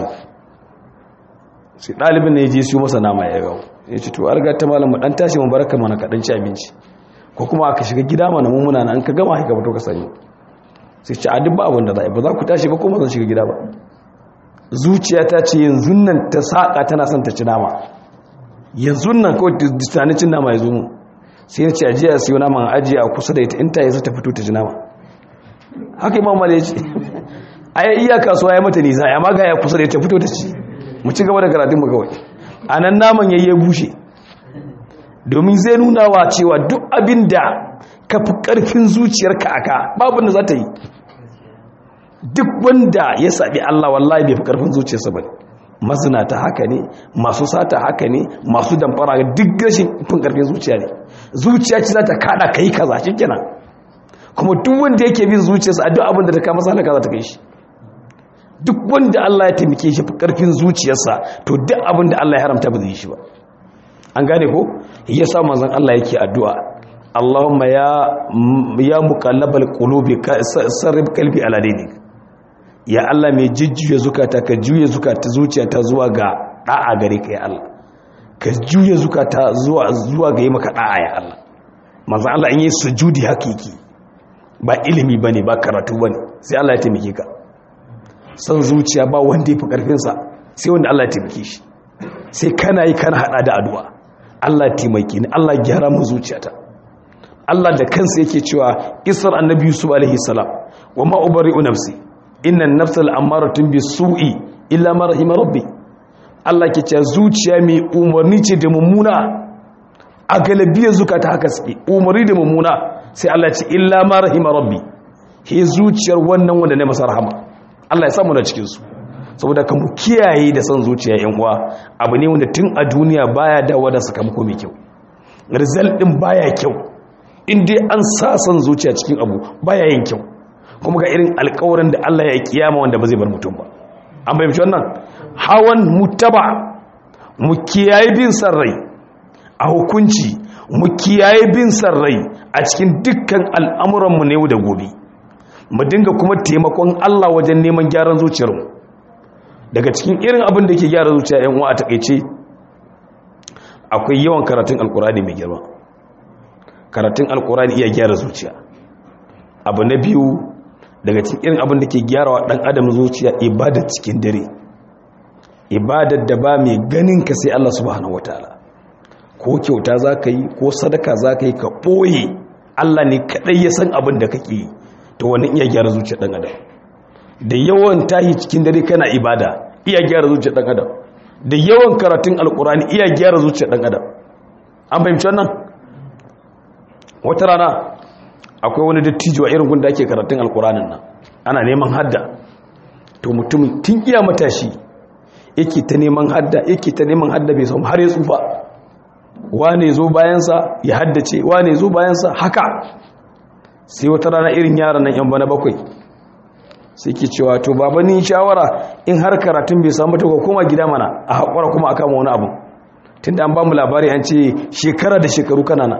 sai ɗalibin ne je su yi masa nama ya gawo ya ce to arga ta malamu ɗan tashi mu baraka mana kaɗan ci abinci ko kuma aka shiga gida mana mummuna na an ka gama haika fito ka sani sai ce a duk ba abin da za a yi ba za ku tashi ba kuma zan shiga gida ba zuciya ta ce yanzu nan ta saƙa tana son ta ci nama yanzu nan kawai tunanin cin nama ya zo mu sai ya ce a jiya siyo naman ajiye a kusa da ita in ta yi ta fito ta ji nama haka imam mali ya ce a yi iya kasuwa ya mata nisa ya maga ya kusa da ita fito ta ci mu ci gaba da karatun mu kawai a nan naman ya yi bushe domin zai nuna wa cewa duk abin da ka fi ƙarfin zuciyarka aka babu da za ta yi duk wanda ya saɓi Allah wallahi bai fi ƙarfin zuciyarsa ba mazinata haka ne masu sata haka ne masu damfara duk rashin fin ƙarfin zuciya ne zuciya ce za ta kaɗa ka yi kaza shi kenan kuma duk wanda yake bin zuciyarsa a duk abin da ta kama sana kaza ta kai shi duk wanda Allah ya taimake shi fi ƙarfin zuciyarsa to duk abin da Allah ya haramta ba zai yi shi ba an gane ko ya sa manzon Allah yake addu'a Allahumma ya ya muqallabal qulubi sarrif qalbi ala dinik ya Allah mai jujjuya zukata ka juya zukata zuciyata zuwa ga da'a gare ka ya Allah ka juya zukata zuwa zuwa ga yi maka da'a ya Allah manzon Allah in yi sujudi hakiki ba ilimi bane ba karatu bane sai Allah ya taimake ka san zuciya ba wanda ya fi karfin sa sai wanda Allah ya taimake shi sai kana yi kana hada da addu'a Allah taimake ni Allah gyara mu zuciyata Allah da kansa yake cewa isar annabi Yusuf alaihi salam wa ma ubari'u nafsi inna an-nafsal amaratun bisu'i illa ma rahima rabbi Allah ke ce zuciya mai umarni ce da mummuna a galibiyar zukata haka suke umarni da mummuna sai Allah ce illa ma rahima rabbi he zuciyar wannan wanda ne masa rahama Allah ya samu na cikin su saboda kan mu kiyaye da son zuciya yan uwa abu ne wanda tun a duniya baya dawo da sakamako mai kyau result din baya kyau in dai an sa son zuciya cikin abu baya yin kyau kuma ga irin alƙawarin da Allah ya kiyama wanda ba zai bar mutum ba an bayyana wannan hawan mutaba mu kiyaye bin san rai a hukunci mu kiyaye bin san rai a cikin dukkan al'amuranmu na yau da gobe mu dinga kuma taimakon Allah wajen neman gyaran zuciyarmu daga cikin irin abin da ke gyara zuciya yan uwa a takeice akwai yawan karatun alkurani mai girma karatun alkurani iya gyara zuciya abu na biyu daga cikin irin abin da ke gyara wa dan adam zuciya ibadar cikin dare ibadar da ba mai ganin ka sai Allah subhanahu wataala ko kyauta za ka yi ko sadaka za ka yi ka ɓoye Allah ne kaɗai ya san abin da kake yi to wani iya gyara zuciya ɗan adam da yawan tahi cikin dare kana ibada iya gyara zuciya ɗan adam da yawan karatun alkurani iya gyara zuciya ɗan adam an fahimci wannan wata rana akwai wani dattijo a irin gunda ake karatun alkuranin nan ana neman hadda to mutum tun iya matashi yake ta neman hadda yake ta neman hadda bai samu har ya tsufa wane zo bayansa ya haddace wane zo bayansa haka sai wata rana irin yaran nan yan bana bakwai sai ke cewa to baba ni shawara in har karatun bai samu ta koma gida mana a haƙura kuma a kama wani abu tunda an ba mu labari an ce shekara da shekaru kanana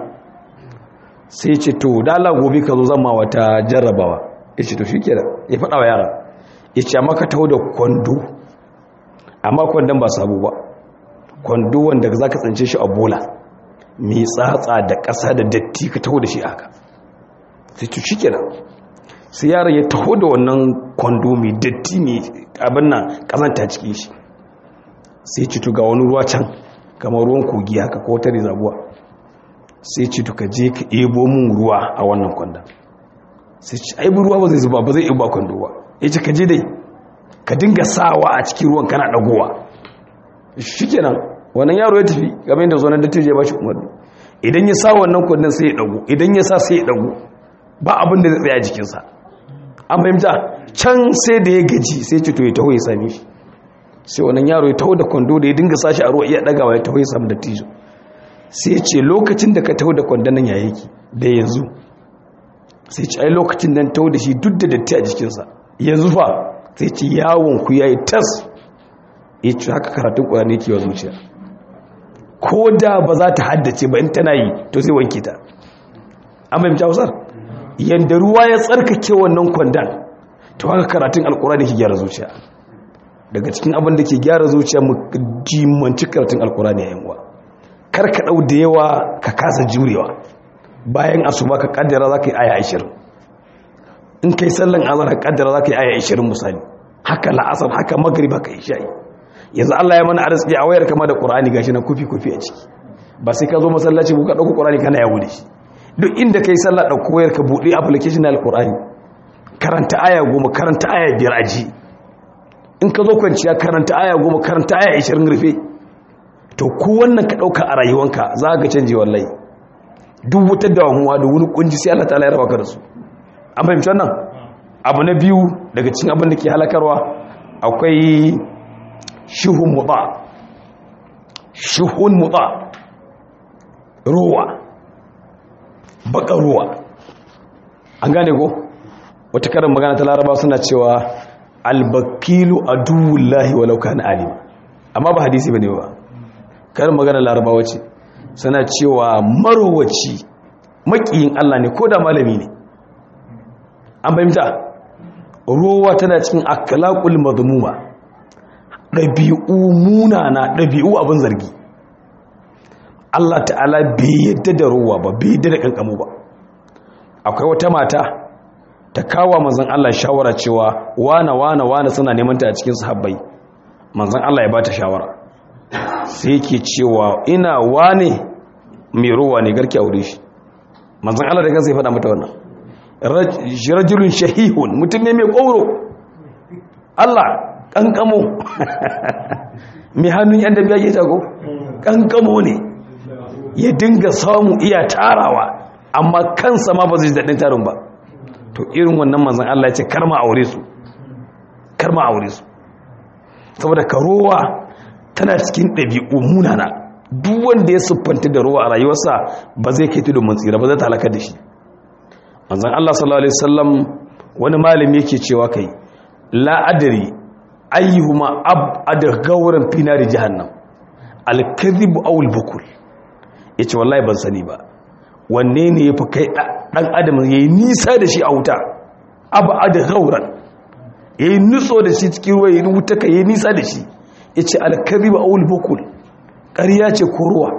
sai ce to da Allah gobe ka zo zan ma wata jarrabawa ya ce to shi ke ya faɗa wa yara ya ce amma ka taho da kwando amma kwandon ba sabo ba kwando wanda za ka tsince shi a bola mai tsatsa da ƙasa da datti ka taho da shi haka sai to shi kenan sai yaron ya taho da wannan kwando mai datti mai abin nan ƙazanta cikin shi sai ci ga wani ruwa can kamar ruwan kogi haka ko ta rizabuwa sai ci ka je ka ebo mun ruwa a wannan kwandon sai ci aibu ruwa ba zai zuba ba zai iba kwando ba ya ce ka je dai ka dinga sawa a cikin ruwan kana ɗagowa shi kenan wannan yaro ya tafi game da zonar dattijo ya ba shi umarni idan ya sa wannan kwandon sai ya ɗago idan ya sa sai ya ɗago ba abin da zai tsaye a jikinsa an fahimta can sai da ya gaji sai ce to ya taho ya same shi sai wannan yaro ya taho da kwando da ya dinga sashi a ruwa iya ɗagawa ya taho ya samu dattijo sai ce lokacin da ka taho da kwandon nan ya yake da yanzu sai ce ai lokacin nan taho da shi duk da datti a jikinsa yanzu fa sai ce yawon ku yayi tas ya ce haka karatun ƙwararri ke wa zuciya ko da ba za ta haddace ba in tana yi to sai wanke ta an fahimci hausar yadda ruwa ya tsarkake wannan kwandon to haka karatun alkurani ke gyara zuciya daga cikin abin da ke gyara zuciya mu jimanci karatun alkurani yayin uwa kar ka dau da yawa ka kasa jurewa bayan asuba ka kaddara za ka yi aya 20 in kai sallan azhar ka kaddara za ka yi aya 20 misali haka la'asar haka magriba ka isha'i yanzu Allah ya mana arziki a wayar kama da Qur'ani gashi na kufi kufi a ciki ba sai ka zo masallaci ko ka dauko Qur'ani kana yawo da shi duk inda kai sallah da koyar ka bude application al-Qur'ani karanta aya goma karanta aya biyar aji in ka zo kwanciya karanta aya goma karanta aya 20 rufe to ku wannan ka dauka a rayuwanka za ka canje wallahi duk wata damuwa da wani kunji sai Allah ta'ala ya raba ka da su an fahimci wannan abu na biyu daga cikin abin da ke halakarwa akwai shuhun muta shuhun muta ruwa baka ruwa an gane ko wata karin magana ta laraba suna cewa albakilu aduwullahi walau kana alima amma ba hadisi bane ba karin magana laraba wace suna cewa marowaci makiyin Allah ne ko da malami ne an fahimta ruwa tana cikin akhlaqul madmuma ɗabi'u munana ɗabi'u abin zargi Allah ta'ala bai yadda da ruwa ba bai yadda da kankamu ba akwai wata mata ta kawo manzon Allah shawara cewa wana wana wana suna neman ta a cikin sahabbai manzon Allah ya ba ta shawara sai yake cewa ina wane mai ruwa ne garki aure shi manzon Allah da kansa ya faɗa mata wannan rajulun shahihun mutum ne mai ƙoro Allah kankamo mai hannun yan da biya ke tago kankamo ne ya dinga samu iya tarawa amma kansa ma ba zai daɗin tarin ba to irin wannan manzan Allah ya ce karma aure su karma aure su saboda ka rowa tana cikin ɗabi'u munana duk wanda ya siffanta da rowa a rayuwarsa ba zai kai tudun tsira ba zai talaka da shi manzan Allah sallallahu alaihi wasallam wani malami yake cewa kai la adri ayyuhuma abad gawran fi nari jahannam al-kadhib aw al-bukul yace wallahi ban sani ba wanne ne yafi kai dan adam yayi nisa da shi a wuta abad gawran yayi nutso da shi cikin ruwa yayi wuta kai yayi nisa da shi yace al-kadhib aw al-bukul ƙarya ce ko ruwa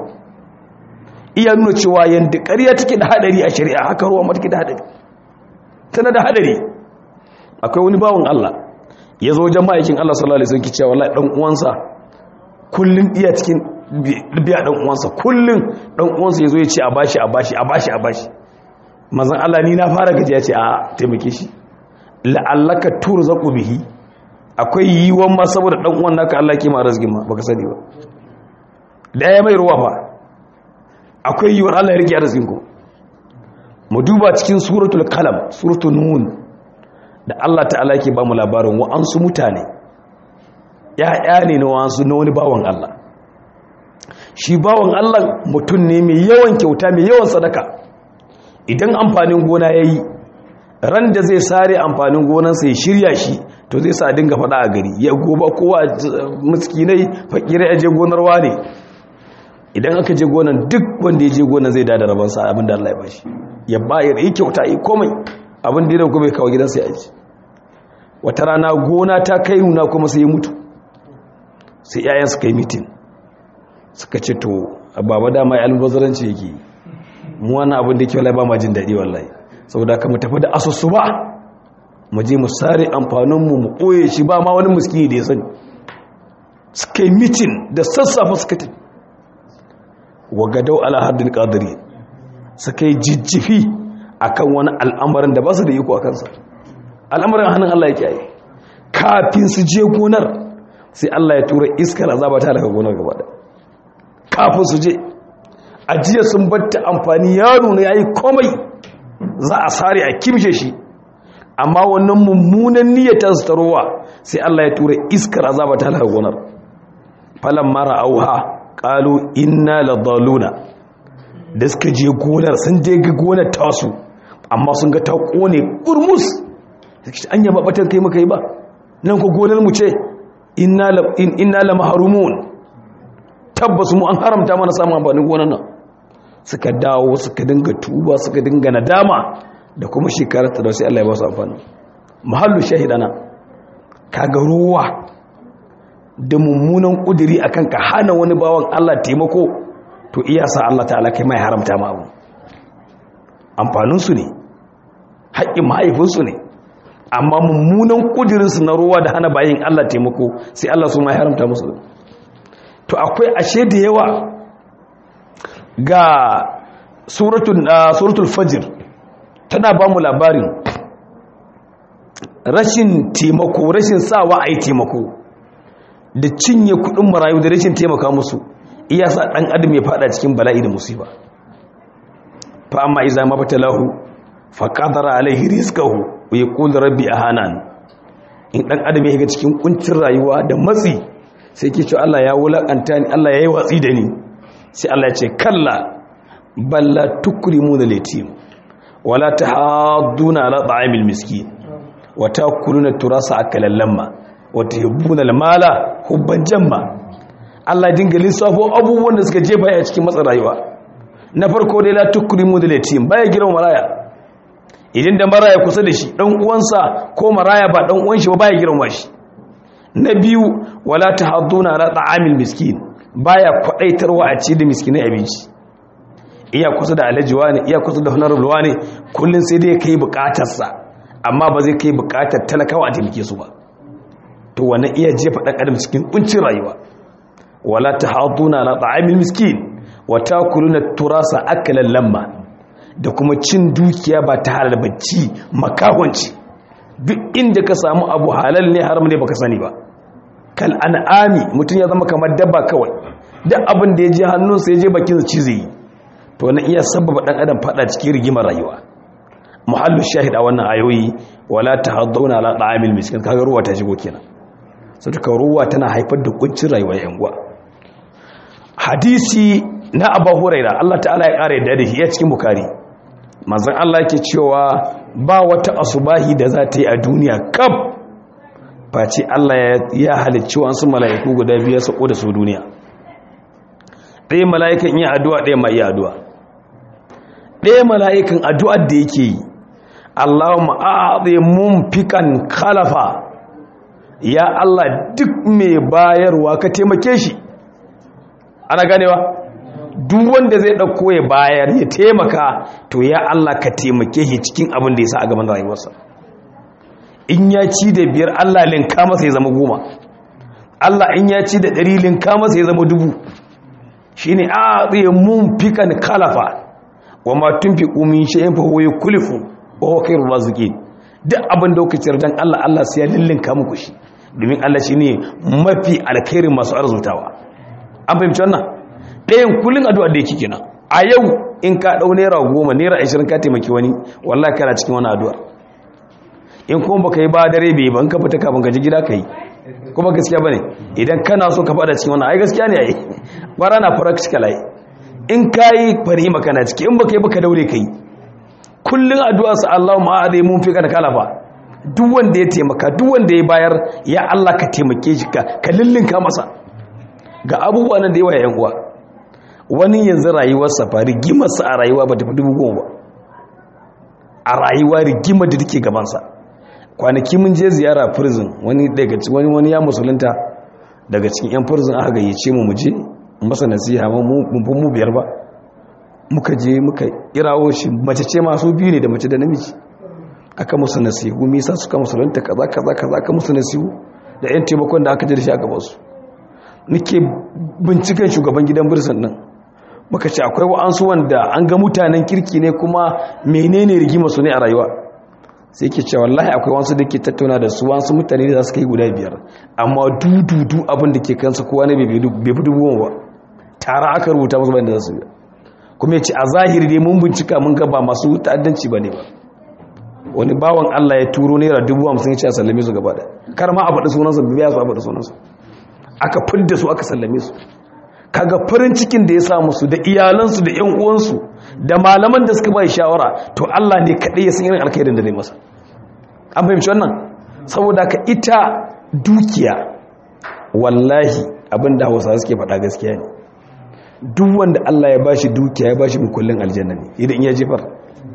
iya nuna cewa yanda ƙarya take da hadari a shari'a haka ruwa ma take da hadari tana da hadari akwai wani bawon Allah ya zo wajen ma'aikin Allah sallallahu alaihi wasallam cewa wallahi dan uwansa kullun iya cikin biya dan uwansa kullun dan uwansa yazo ya ce a bashi a bashi a bashi a bashi manzon Allah ni na fara gaji ya ce a taimake shi la'allaka turzaqu bihi akwai yiwon ma saboda dan uwan naka Allah ke ma arziki ma baka sani ba da ya mai ruwa fa akwai yiwon Allah ya rike arzikin ku mu duba cikin suratul qalam suratul nun da Allah ta'ala ke ba mu labarin wa'ansu mutane ya'ya ne na wa'ansu na wani bawan Allah shi bawan Allah mutum ne mai yawan kyauta mai yawan sadaka idan amfanin gona ya yi ran da zai sare amfanin gonansa ya shirya shi to zai sa dinga faɗa a gari ya goba kowa miskinai fakirai a je gonarwa ne idan aka je gonan duk wanda ya je gonan zai dada rabansa abin da Allah ya bashi ya bayar yi kyauta yi komai abin da ya dauko bai kawo gidansa ya aji wata rana gona ta kai nuna kuma sai ya mutu sai yayan suka yi mitin suka ce to baba dama ya albazaranci yake mu wani abin da ke wallahi ba ma jin daɗi wallahi saboda ka mu tafi da asusu ba mu je mu sare amfaninmu mu ɓoye shi ba ma wani muskini da ya sani suka yi mitin da sassafa suka tafi wa gadau ala haddin qadiri suka yi jijjifi akan wani al'amarin da ba su da iko a kansa al'amarin hannun Allah ya kiyaye kafin su je gonar sai Allah ya tura iskar azaba ta daga gonar gaba da kafin su je ajiya sun batta amfani ya nuna yayi komai za a sare a kimshe shi amma wannan mummunan niyyar su tarowa sai Allah ya tura iskar azaba ta daga gonar falan mara auha qalu inna ladalluna da suka je gonar sun je ga gonar tasu amma sun ga ta kone kurmus an yaba batan kai muka yi ba nan ko gonar mu ce inna la mahrumun tabbas mu an haramta mana samun amfanin gonar nan suka dawo suka dinga tuba suka dinga nadama da kuma shekarar ta da sai Allah ya ba su amfani mahallu shahidana kaga ruwa da mummunan kudiri akan ka hana wani bawan Allah taimako to iya sa Allah ta'ala kai mai haramta ma abu amfaninsu ne haƙƙin mahaifinsu ne amma mummunan ƙudirinsu na ruwa da hana bayin Allah taimako sai Allah su mai haramta musu to akwai ashe da yawa ga suratul fajir tana ba mu labarin rashin taimako rashin sawa a yi taimako da cinye kudin marayu da rashin taimaka musu iya sa ɗan adam ya fada cikin bala'i da musiba fa amma iza mabtalahu fa qadara alaihi rizqahu wa yaqulu rabbi ahanan in ɗan adam ya shiga cikin kuncin rayuwa da matsi sai ke ce Allah ya wulakanta ni Allah yayi watsi da ni sai Allah ya ce kalla balla tukrimu da yatim wala tahadduna ala ta'amil miskin wa takuluna turasa akalan lamma wa tuhibbuna al-mala hubban jamma Allah dinga lissafo abubuwan da suka jefa a cikin matsin rayuwa na farko dai la tukrimu da yatim baya girma maraya idan da maraya kusa da shi dan uwansa ko maraya ba dan uwan shi ba baya girma shi na biyu wala tahadduna ala ta'amil miskin baya kwadaitarwa a ci da miskinai abinci iya kusa da alajiwa ne iya kusa da honorable ne kullun sai dai kai bukatarsa amma ba zai kai bukatar talakawa a taimake su ba to wannan iya jefa dan adam cikin kuncin rayuwa wala tahaduna ala ta'amil miskin wa takuluna turasa akalan lamma da kuma cin dukiya ba ta halal bacci makahonci duk inda ka samu abu halal ne haram ne baka sani ba kal an'ami mutum ya zama kamar dabba kawai duk abin da ya je hannunsa ya je bakin ci zai yi to wannan iya sababa dan adam fada cikin rigimar rayuwa muhallu shahid a wannan ayoyi wala tahadduna ala ta'amil miskin kaga ruwa ta shigo kenan sai ka ruwa tana haifar da kuncin rayuwar yan uwa hadisi na Abu Huraira Allah ta'ala ya kare da shi ya cikin Bukhari manzon Allah yake cewa ba wata asubahi da za ta yi a duniya kaf face Allah ya halicci wasu mala'iku guda biyar sako da su duniya ɗaya mala'ikan iya addu'a ɗaya ma iya addu'a ɗaya mala'ikan addu'ar da yake yi Allahumma a'adhi mumfikan khalafa ya Allah duk mai bayarwa ka taimake shi ana ganewa duk wanda zai dauko ya bayar ya taimaka to ya Allah ka taimake shi cikin abin da ya sa a gaban rayuwarsa in ya ci da biyar Allah linka masa ya zama goma Allah in ya ci da ɗari linka masa ya zama dubu shine a'adhi mumfikan khalafa wa ma tunfiqu min shay'in fa huwa yukhlifu wa huwa khairur raziqin duk abin da kuka ciyar dan Allah Allah sai ya lillinka muku shi domin Allah shine mafi alkhairin masu arzutawa an fahimci wannan ɗayan kullun addu'a da yake kenan a yau in ka dau naira goma naira ashirin ka taimaki wani wallahi kana cikin wani addu'a in kuma baka yi ba dare bai ban ka fita kafin ka ji gida ka yi kuma gaskiya bane idan kana so ka fada cikin wannan ai gaskiya ne ai bara na practical ai in kayi fari makana ciki in baka yi baka daure kai kullun addu'a sa Allahumma a'adhi mun fi kana kalafa duk wanda ya taimaka duk wanda ya bayar ya Allah ka taimake shi ka ka lillinka masa ga abubuwa nan da yawa yan uwa wani yanzu rayuwar safari gimarsa a rayuwa ba ta fi dubu goma ba a rayuwa rigimar da take gabansa kwanaki mun je ziyara prison wani daga wani wani ya musulunta daga cikin yan prison aka gayyace mu mu je masa nasiha mu mun mu biyar ba muka je muka kirawo shi mace ce masu biyu ne da mace da namiji aka musu nasihu me yasa suka musulunta kaza kaza kaza aka musu nasihu da yan taimakon da aka ji da shi a gaban su nake binciken shugaban gidan birsan nan muka ce akwai wa'ansu wanda an ga mutanen kirki ne kuma menene rigima su ne a rayuwa sai ke cewa wallahi akwai wasu da ke tattauna da su wasu mutane da za su kai guda biyar amma dududu abin da ke kansa kowa ne bai fi dubu ba tara aka rubuta masu bayan da za su biya kuma ya ce a zahiri dai mun bincika mun ga ba masu ta'addanci ba ne ba wani bawan allah ya turo naira dubu hamsin ya ce a sallame su gaba da kar ma a faɗi sunansa biya su a faɗi sunansa aka fidda su aka sallame su kaga farin cikin da ya samu su da iyalansu da ƴan uwansu da malaman da suka bai shawara to Allah ne kadai ya san irin alkhairin da zai masa an fahimci wannan saboda ka ita dukiya wallahi abinda Hausa suke faɗa gaskiya ne duk wanda Allah ya bashi dukiya ya bashi mukullin aljanna ne idan ya jefar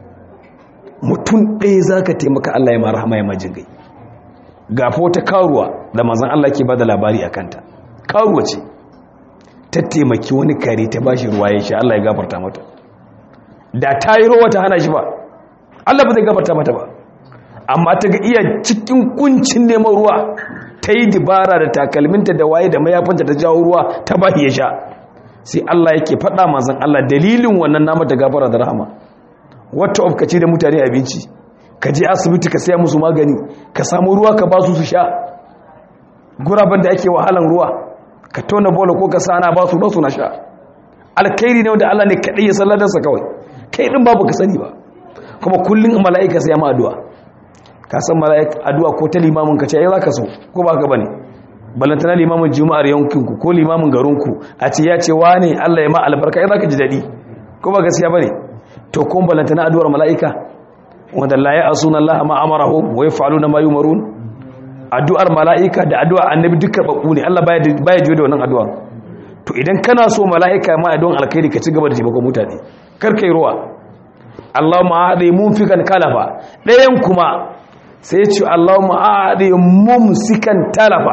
mutum ɗaya zaka taimaka Allah ya mara hama ya majin gai ga ta karuwa da manzon Allah ke bada labari akan ta karuwa ce ta taimaki wani kare ta ba shi ruwa ya sha Allah ya gafarta mata da ta yi ruwa ta hana shi ba Allah ba zai gafarta mata ba amma ta ga iya cikin kuncin neman ruwa ta yi dibara da takalminta da waye da mayafinta ta jawo ruwa ta ba ya sha sai Allah yake faɗa mazan Allah dalilin wannan nama ta gafara da rahama wata of ce da mutane abinci ka je asibiti ka saya musu magani ka samu ruwa ka ba su su sha guraben da ake wahalan ruwa ka tona bola ko ka sana ba su su na sha alkhairi ne wanda Allah ne kadai ya salladarsa kawai kai din babu ka sani ba kuma kullun mala'ika sai ya ma addu'a ka san mala'ika addu'a ko ta limamin ka ce ai zaka so ko ba ka bane balantana limamin juma'ar yankin ku ko limamin garin ku a ce ya ce wane Allah ya ma albarka ai zaka ji dadi ko ba gaskiya bane to kun balantana addu'ar mala'ika wanda la ya'suna Allah ma amarahum wa yaf'aluna ma yumarun addu'ar mala'ika da addu'ar annabi duk karɓaɓɓu ne Allah baya jiyo da wannan addu'a to idan kana so mala'ika ma addu'ar alkhairi ka ci gaba da taimakon mutane karkai ruwa Allah ma'adai mun fi kan kalafa ɗayan kuma sai ce Allah ma'adai mun sikan talafa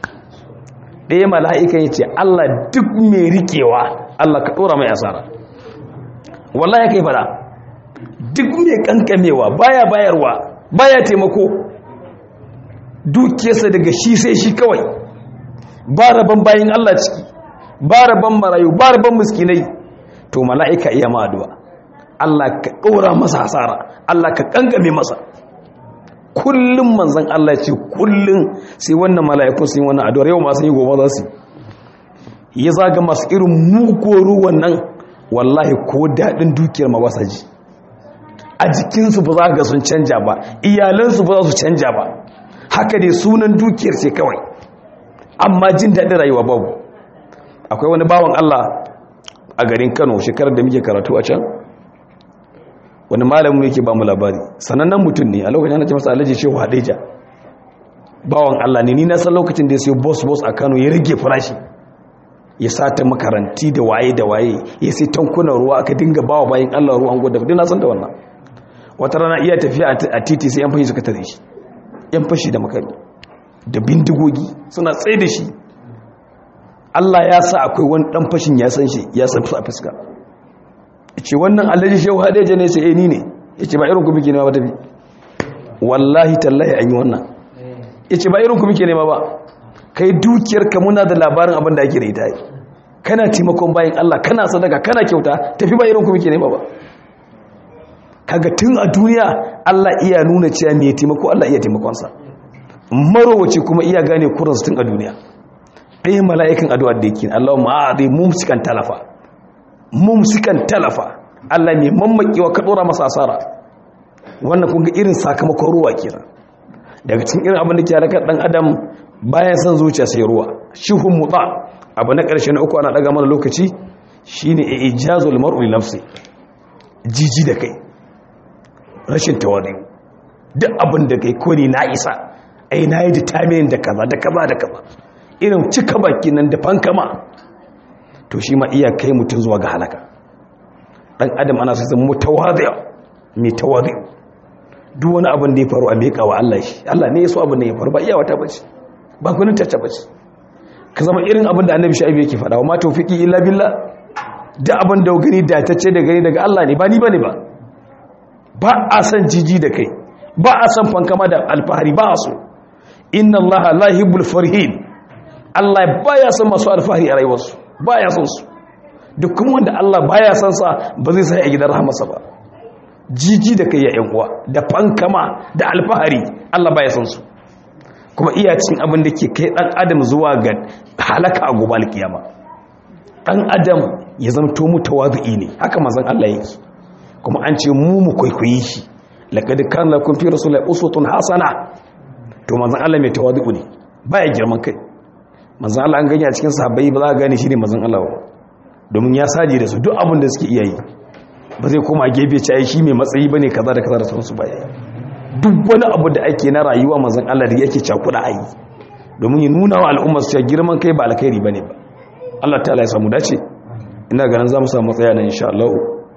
ɗaya mala'ika ya ce Allah duk mai rikewa Allah ka ɗora mai asara wallahi kai fada duk mai kankamewa baya bayarwa baya taimako dukiyarsa daga shi sai shi kawai ba rabon bayan Allah ciki ba rabon marayu ba rabon miskinai to mala'ika iya ma'aduwa Allah ka ɗora masa hasara Allah ka ƙangame masa kullum manzon Allah ce kullum sai wannan mala'ikun sun yi wannan addu'ar yau ma sun yi gobe za su ya zaga masu irin mugoru wannan wallahi ko daɗin dukiyar ma ba sa ji a jikinsu ba za ga sun canja ba iyalansu ba za su canja ba haka dai sunan dukiyar ce kawai amma jin daɗin rayuwa babu akwai wani bawan Allah a garin Kano shekarar da muke karatu a can wani malamin yake ba mu labari sanannen mutum ne a lokacin ana ce masa alhaji shehu hadeja bawan Allah ne ni na san lokacin da ya sayo boss boss a Kano ya rage farashi ya sata makaranti da waye da waye ya sai tankunan ruwa aka dinga bawa bayan Allah ruwan goda duk na san da wannan wata rana iya tafiya a titi sai yan fashi suka tare shi yan fashi da makami da bindigogi suna tsaye da shi Allah ya sa akwai wani dan fashin ya san shi ya san su a fuska ce wannan alhaji shehu hadeja ne sai ni ne ya ce ba irin ku muke nema ba tafi wallahi tallahi an yi wannan ya ce ba irin ku muke nema ba kai dukiyarka muna da labarin abin da ake da ita kana taimakon bayan Allah kana sadaka kana kyauta tafi ba irin ku muke nema ba kaga tun a duniya Allah iya nuna cewa me taimako Allah iya taimakonsa marowace kuma iya gane kuransu tun a duniya ɗaya mala'ikan addu'ar da yake Allahumma a'adhi mumsikan talafa mumsikan talafa Allah ne mammakewa ka dora masa asara wannan kun ga irin sakamakon ruwa kenan daga cikin irin abin da ke halakar dan adam bayan san zuciya sai ruwa shihun muta abu na ƙarshe na uku ana daga mana lokaci shine ijazul mar'u li nafsi jiji da kai rashin tawadi duk abin da kai ko ne na isa ai na yi determine da kaza da kaza da kaza irin cika baki nan da fankama to shi ma iya kai mutum zuwa ga halaka dan adam ana sai zama mutawadi mai tawadi duk wani abin da ya faru a miƙa wa Allah shi Allah ne ya so abin da ya faru ba iya wata bace ba kunin tacce bace ka zama irin abin da annabi shaibu yake faɗa wa ma tawfiqi illa billah da abin da gani da tacce da gani daga Allah ne ba ni bane ba ba a san jiji da kai ba a san fankama da alfahari ba a so inna Allah la yuhibbul farihin Allah baya son masu alfahari a rayuwarsu baya son su duk kuma wanda Allah baya son sa ba zai sai a gidan rahmarsa ba jiji da kai ya yan uwa da fankama da alfahari Allah baya son su kuma iya cin abin da ke kai dan adam zuwa ga halaka a gobe alkiyama dan adam ya zamto mutawazi ne haka manzon Allah yake kuma an ce mu mu kwaikwayi shi laqad kana lakum fi rasulillahi uswatun hasana to manzon Allah mai tawazi ne baya girman kai manzan Allah an gani a cikin sahabbai ba za a gane shi ne manzan Allah ba domin ya saje da su duk abin da suke iya yi ba zai koma gefe ci ai shi mai matsayi bane kaza da kaza da sauransu ba yayi duk wani abu da ake na rayuwa manzan Allah da yake cakuda ayi domin ya nuna wa al'ummar su girman kai ba alkhairi bane ba Allah ta'ala ya samu dace ina ganin za mu samu matsaya nan insha Allah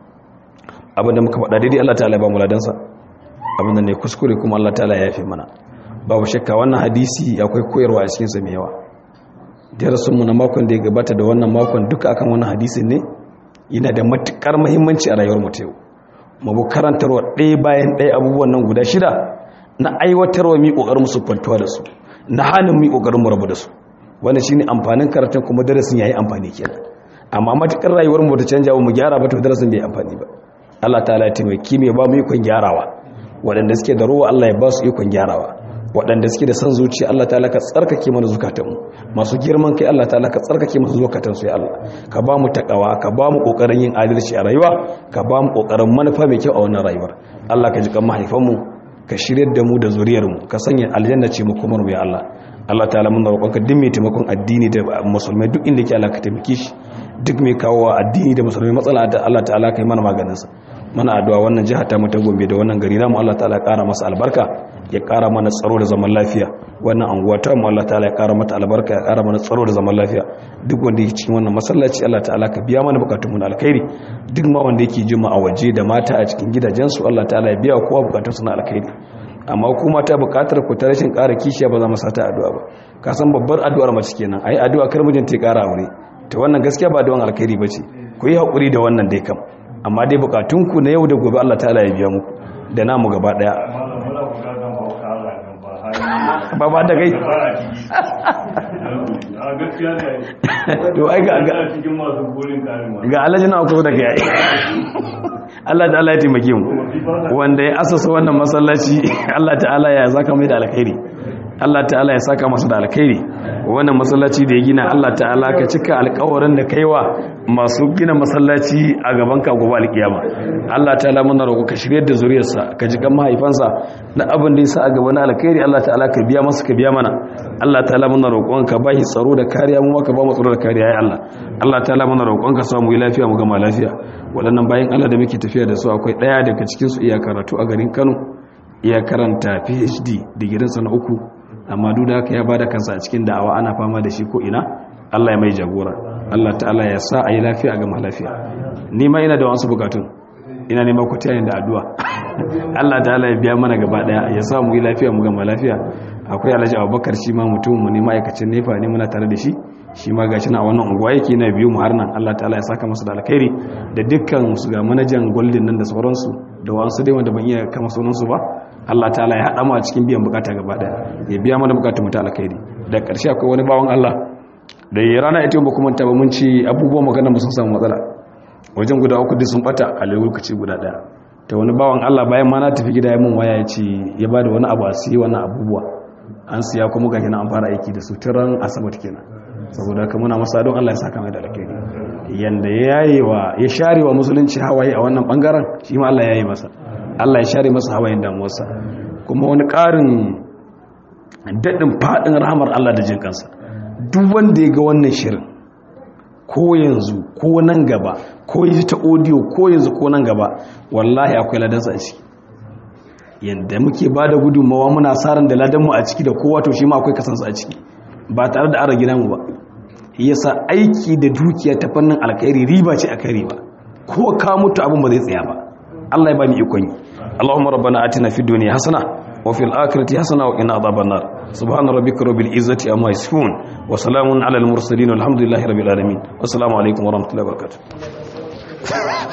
abin da muka faɗa daidai Allah ta'ala ya ba mu ladansa abin da ne kuskure kuma Allah ta'ala ya yafe mana babu shakka wannan hadisi akwai koyarwa a cikin sa mai yawa darasinmu na makon da ya gabata da wannan makon duka akan wannan hadisin ne yana da matukar muhimmanci a rayuwar mutum mabu karantarwa ɗaya bayan ɗaya abubuwan nan guda shida na aiwatarwa mi ƙoƙarin musu kwantuwa da su na hannun mi ƙoƙarin mu rabu da su wanda shi ne amfanin karatun kuma darasin ya yi amfani kenan amma matukar rayuwar mu ta canja mu gyara ba to darasin bai amfani ba Allah ta'ala ya taimaki mai ba mu ikon gyarawa waɗanda suke da ruwa Allah ya ba su ikon gyarawa waɗanda suke da san zuciya Allah ta ka tsarkake mana zukatanmu masu girman kai Allah ta ka tsarkake masu zukatansu ya Allah ka ba mu takawa ka ba mu ƙoƙarin yin adalci a rayuwa ka ba mu ƙoƙarin manufa mai kyau a wannan rayuwar Allah ka ji kan mahaifanmu ka shirya da mu da zuriyarmu ka sanya aljanna ce mu kuma ya Allah Allah ta'ala mun roƙon ka duk mai taimakon addini da musulmai duk inda yake Allah ka taimake shi duk mai kawo addini da musulmai matsala da Allah ta'ala kai mana maganinsa mana addu'a wannan jiha ta mu ta Gombe da wannan gari namu Allah ta'ala ya ƙara masa albarka ya ƙara mana tsaro da zaman lafiya wannan anguwa ta mu Allah ta'ala ya ƙara mata albarka ya ƙara mana tsaro da zaman lafiya duk wanda yake cikin wannan masallaci Allah ta'ala ka biya mana bukatun mu na alkhairi duk ma wanda yake jima a waje da mata a cikin gidajensu Allah ta'ala ya biya kowa bukatun su na alkhairi amma kuma ta bukatar ku ta rashin ƙara kishiya ba za mu sata addu'a ba ka san babbar addu'ar mace kenan ai addu'a kar mijinta ya ƙara aure to wannan gaskiya ba addu'an alkhairi bace ku yi hakuri da wannan dai kam amma dai bukatunku na yau da gobe Allah ta'ala ya biya muku da namu gaba daya ba ba da gai to ai ga ga ga alhaji na ku da gai Allah ta'ala ya taimake mu wanda ya asasa wannan masallaci Allah ta'ala ya zaka mai da alkhairi Allah ta'ala ya saka masa da alkhairi wannan masallaci da ya gina Allah ta'ala ka cika alƙawarin da kaiwa masu gina masallaci a gaban ka gobe alkiyama Allah ta'ala muna roƙo ka shiryar da zuriyarsa ka ji kan mahaifansa na abin da ya sa a gaba na alkhairi Allah ta'ala ka biya masa ka biya mana Allah ta'ala muna roƙon ka ba shi tsaro da kariya mu ka ba mu tsaro da kariya ya Allah Allah ta'ala muna roƙon ka samu lafiya mu gama lafiya waɗannan bayan Allah da muke tafiya da su akwai ɗaya daga cikin su iya karatu a garin Kano iya karanta PhD digirinsa na uku amma duk da haka ya bada kansa a cikin da'awa ana fama da shi ko ina Allah ya mai jagora Allah ta'ala ya sa a yi lafiya ga lafiya ni ma ina da wasu bukatun ina neman ku tayin da addu'a Allah ta'ala ya biya mana gaba daya ya sa mu yi lafiya mu gama lafiya akwai Alhaji Abubakar shi ma mutum mu ne ma'aikacin nefa ne muna tare da shi shi ma gashi na wannan unguwa yake na biyu mu har nan Allah ta'ala ya saka masa da alkhairi da dukkan su ga manajan Golden nan da sauransu da wasu dai wanda ban iya kama sunan su ba Allah ta'ala ya haɗa mu a cikin biyan bukata gaba daya ya biya mana bukatun mu ta alkhairi da ƙarshe akwai wani bawan Allah da ya rana ita ba kuma ta ba mun ci abubuwan magana mu sun samu matsala wajen guda uku duk sun bata a lokaci guda daya ta wani bawan Allah bayan ma na tafi gida ya mun waya ya ce ya bada wani abu a siya wannan abubuwa an siya kuma ga kenan an fara aiki da su tiran asabar kenan saboda haka muna masa don Allah ya saka mai da alkhairi yanda ya yayewa ya sharewa musulunci hawaye a wannan bangaren shi ma Allah ya yi masa Allah ya share masa hawayen damuwarsa kuma wani ƙarin daɗin faɗin rahamar Allah da jin kansa duk wanda ya ga wannan shirin ko yanzu ko nan gaba ko yi ta audio ko yanzu ko nan gaba wallahi akwai ladansa a ciki yadda muke ba da gudunmawa muna saran da ladanmu a ciki da kowa to shi ma akwai kasansa a ciki ba tare da ara gidanmu ba yasa aiki da dukiya ta fannin alkhairi riba ce a kai riba ko ka mutu abin ba zai tsaya ba Allah ya ba mu ikon yi Allahumma rabbana atina fid dunya hasana wa fil akhirati hasana wa qina adhaban nar subhana rabbika rabbil izzati amma yasifun wa salamun alal mursalin walhamdulillahi rabbil alamin wassalamu alaikum wa rahmatullahi wa barakatuh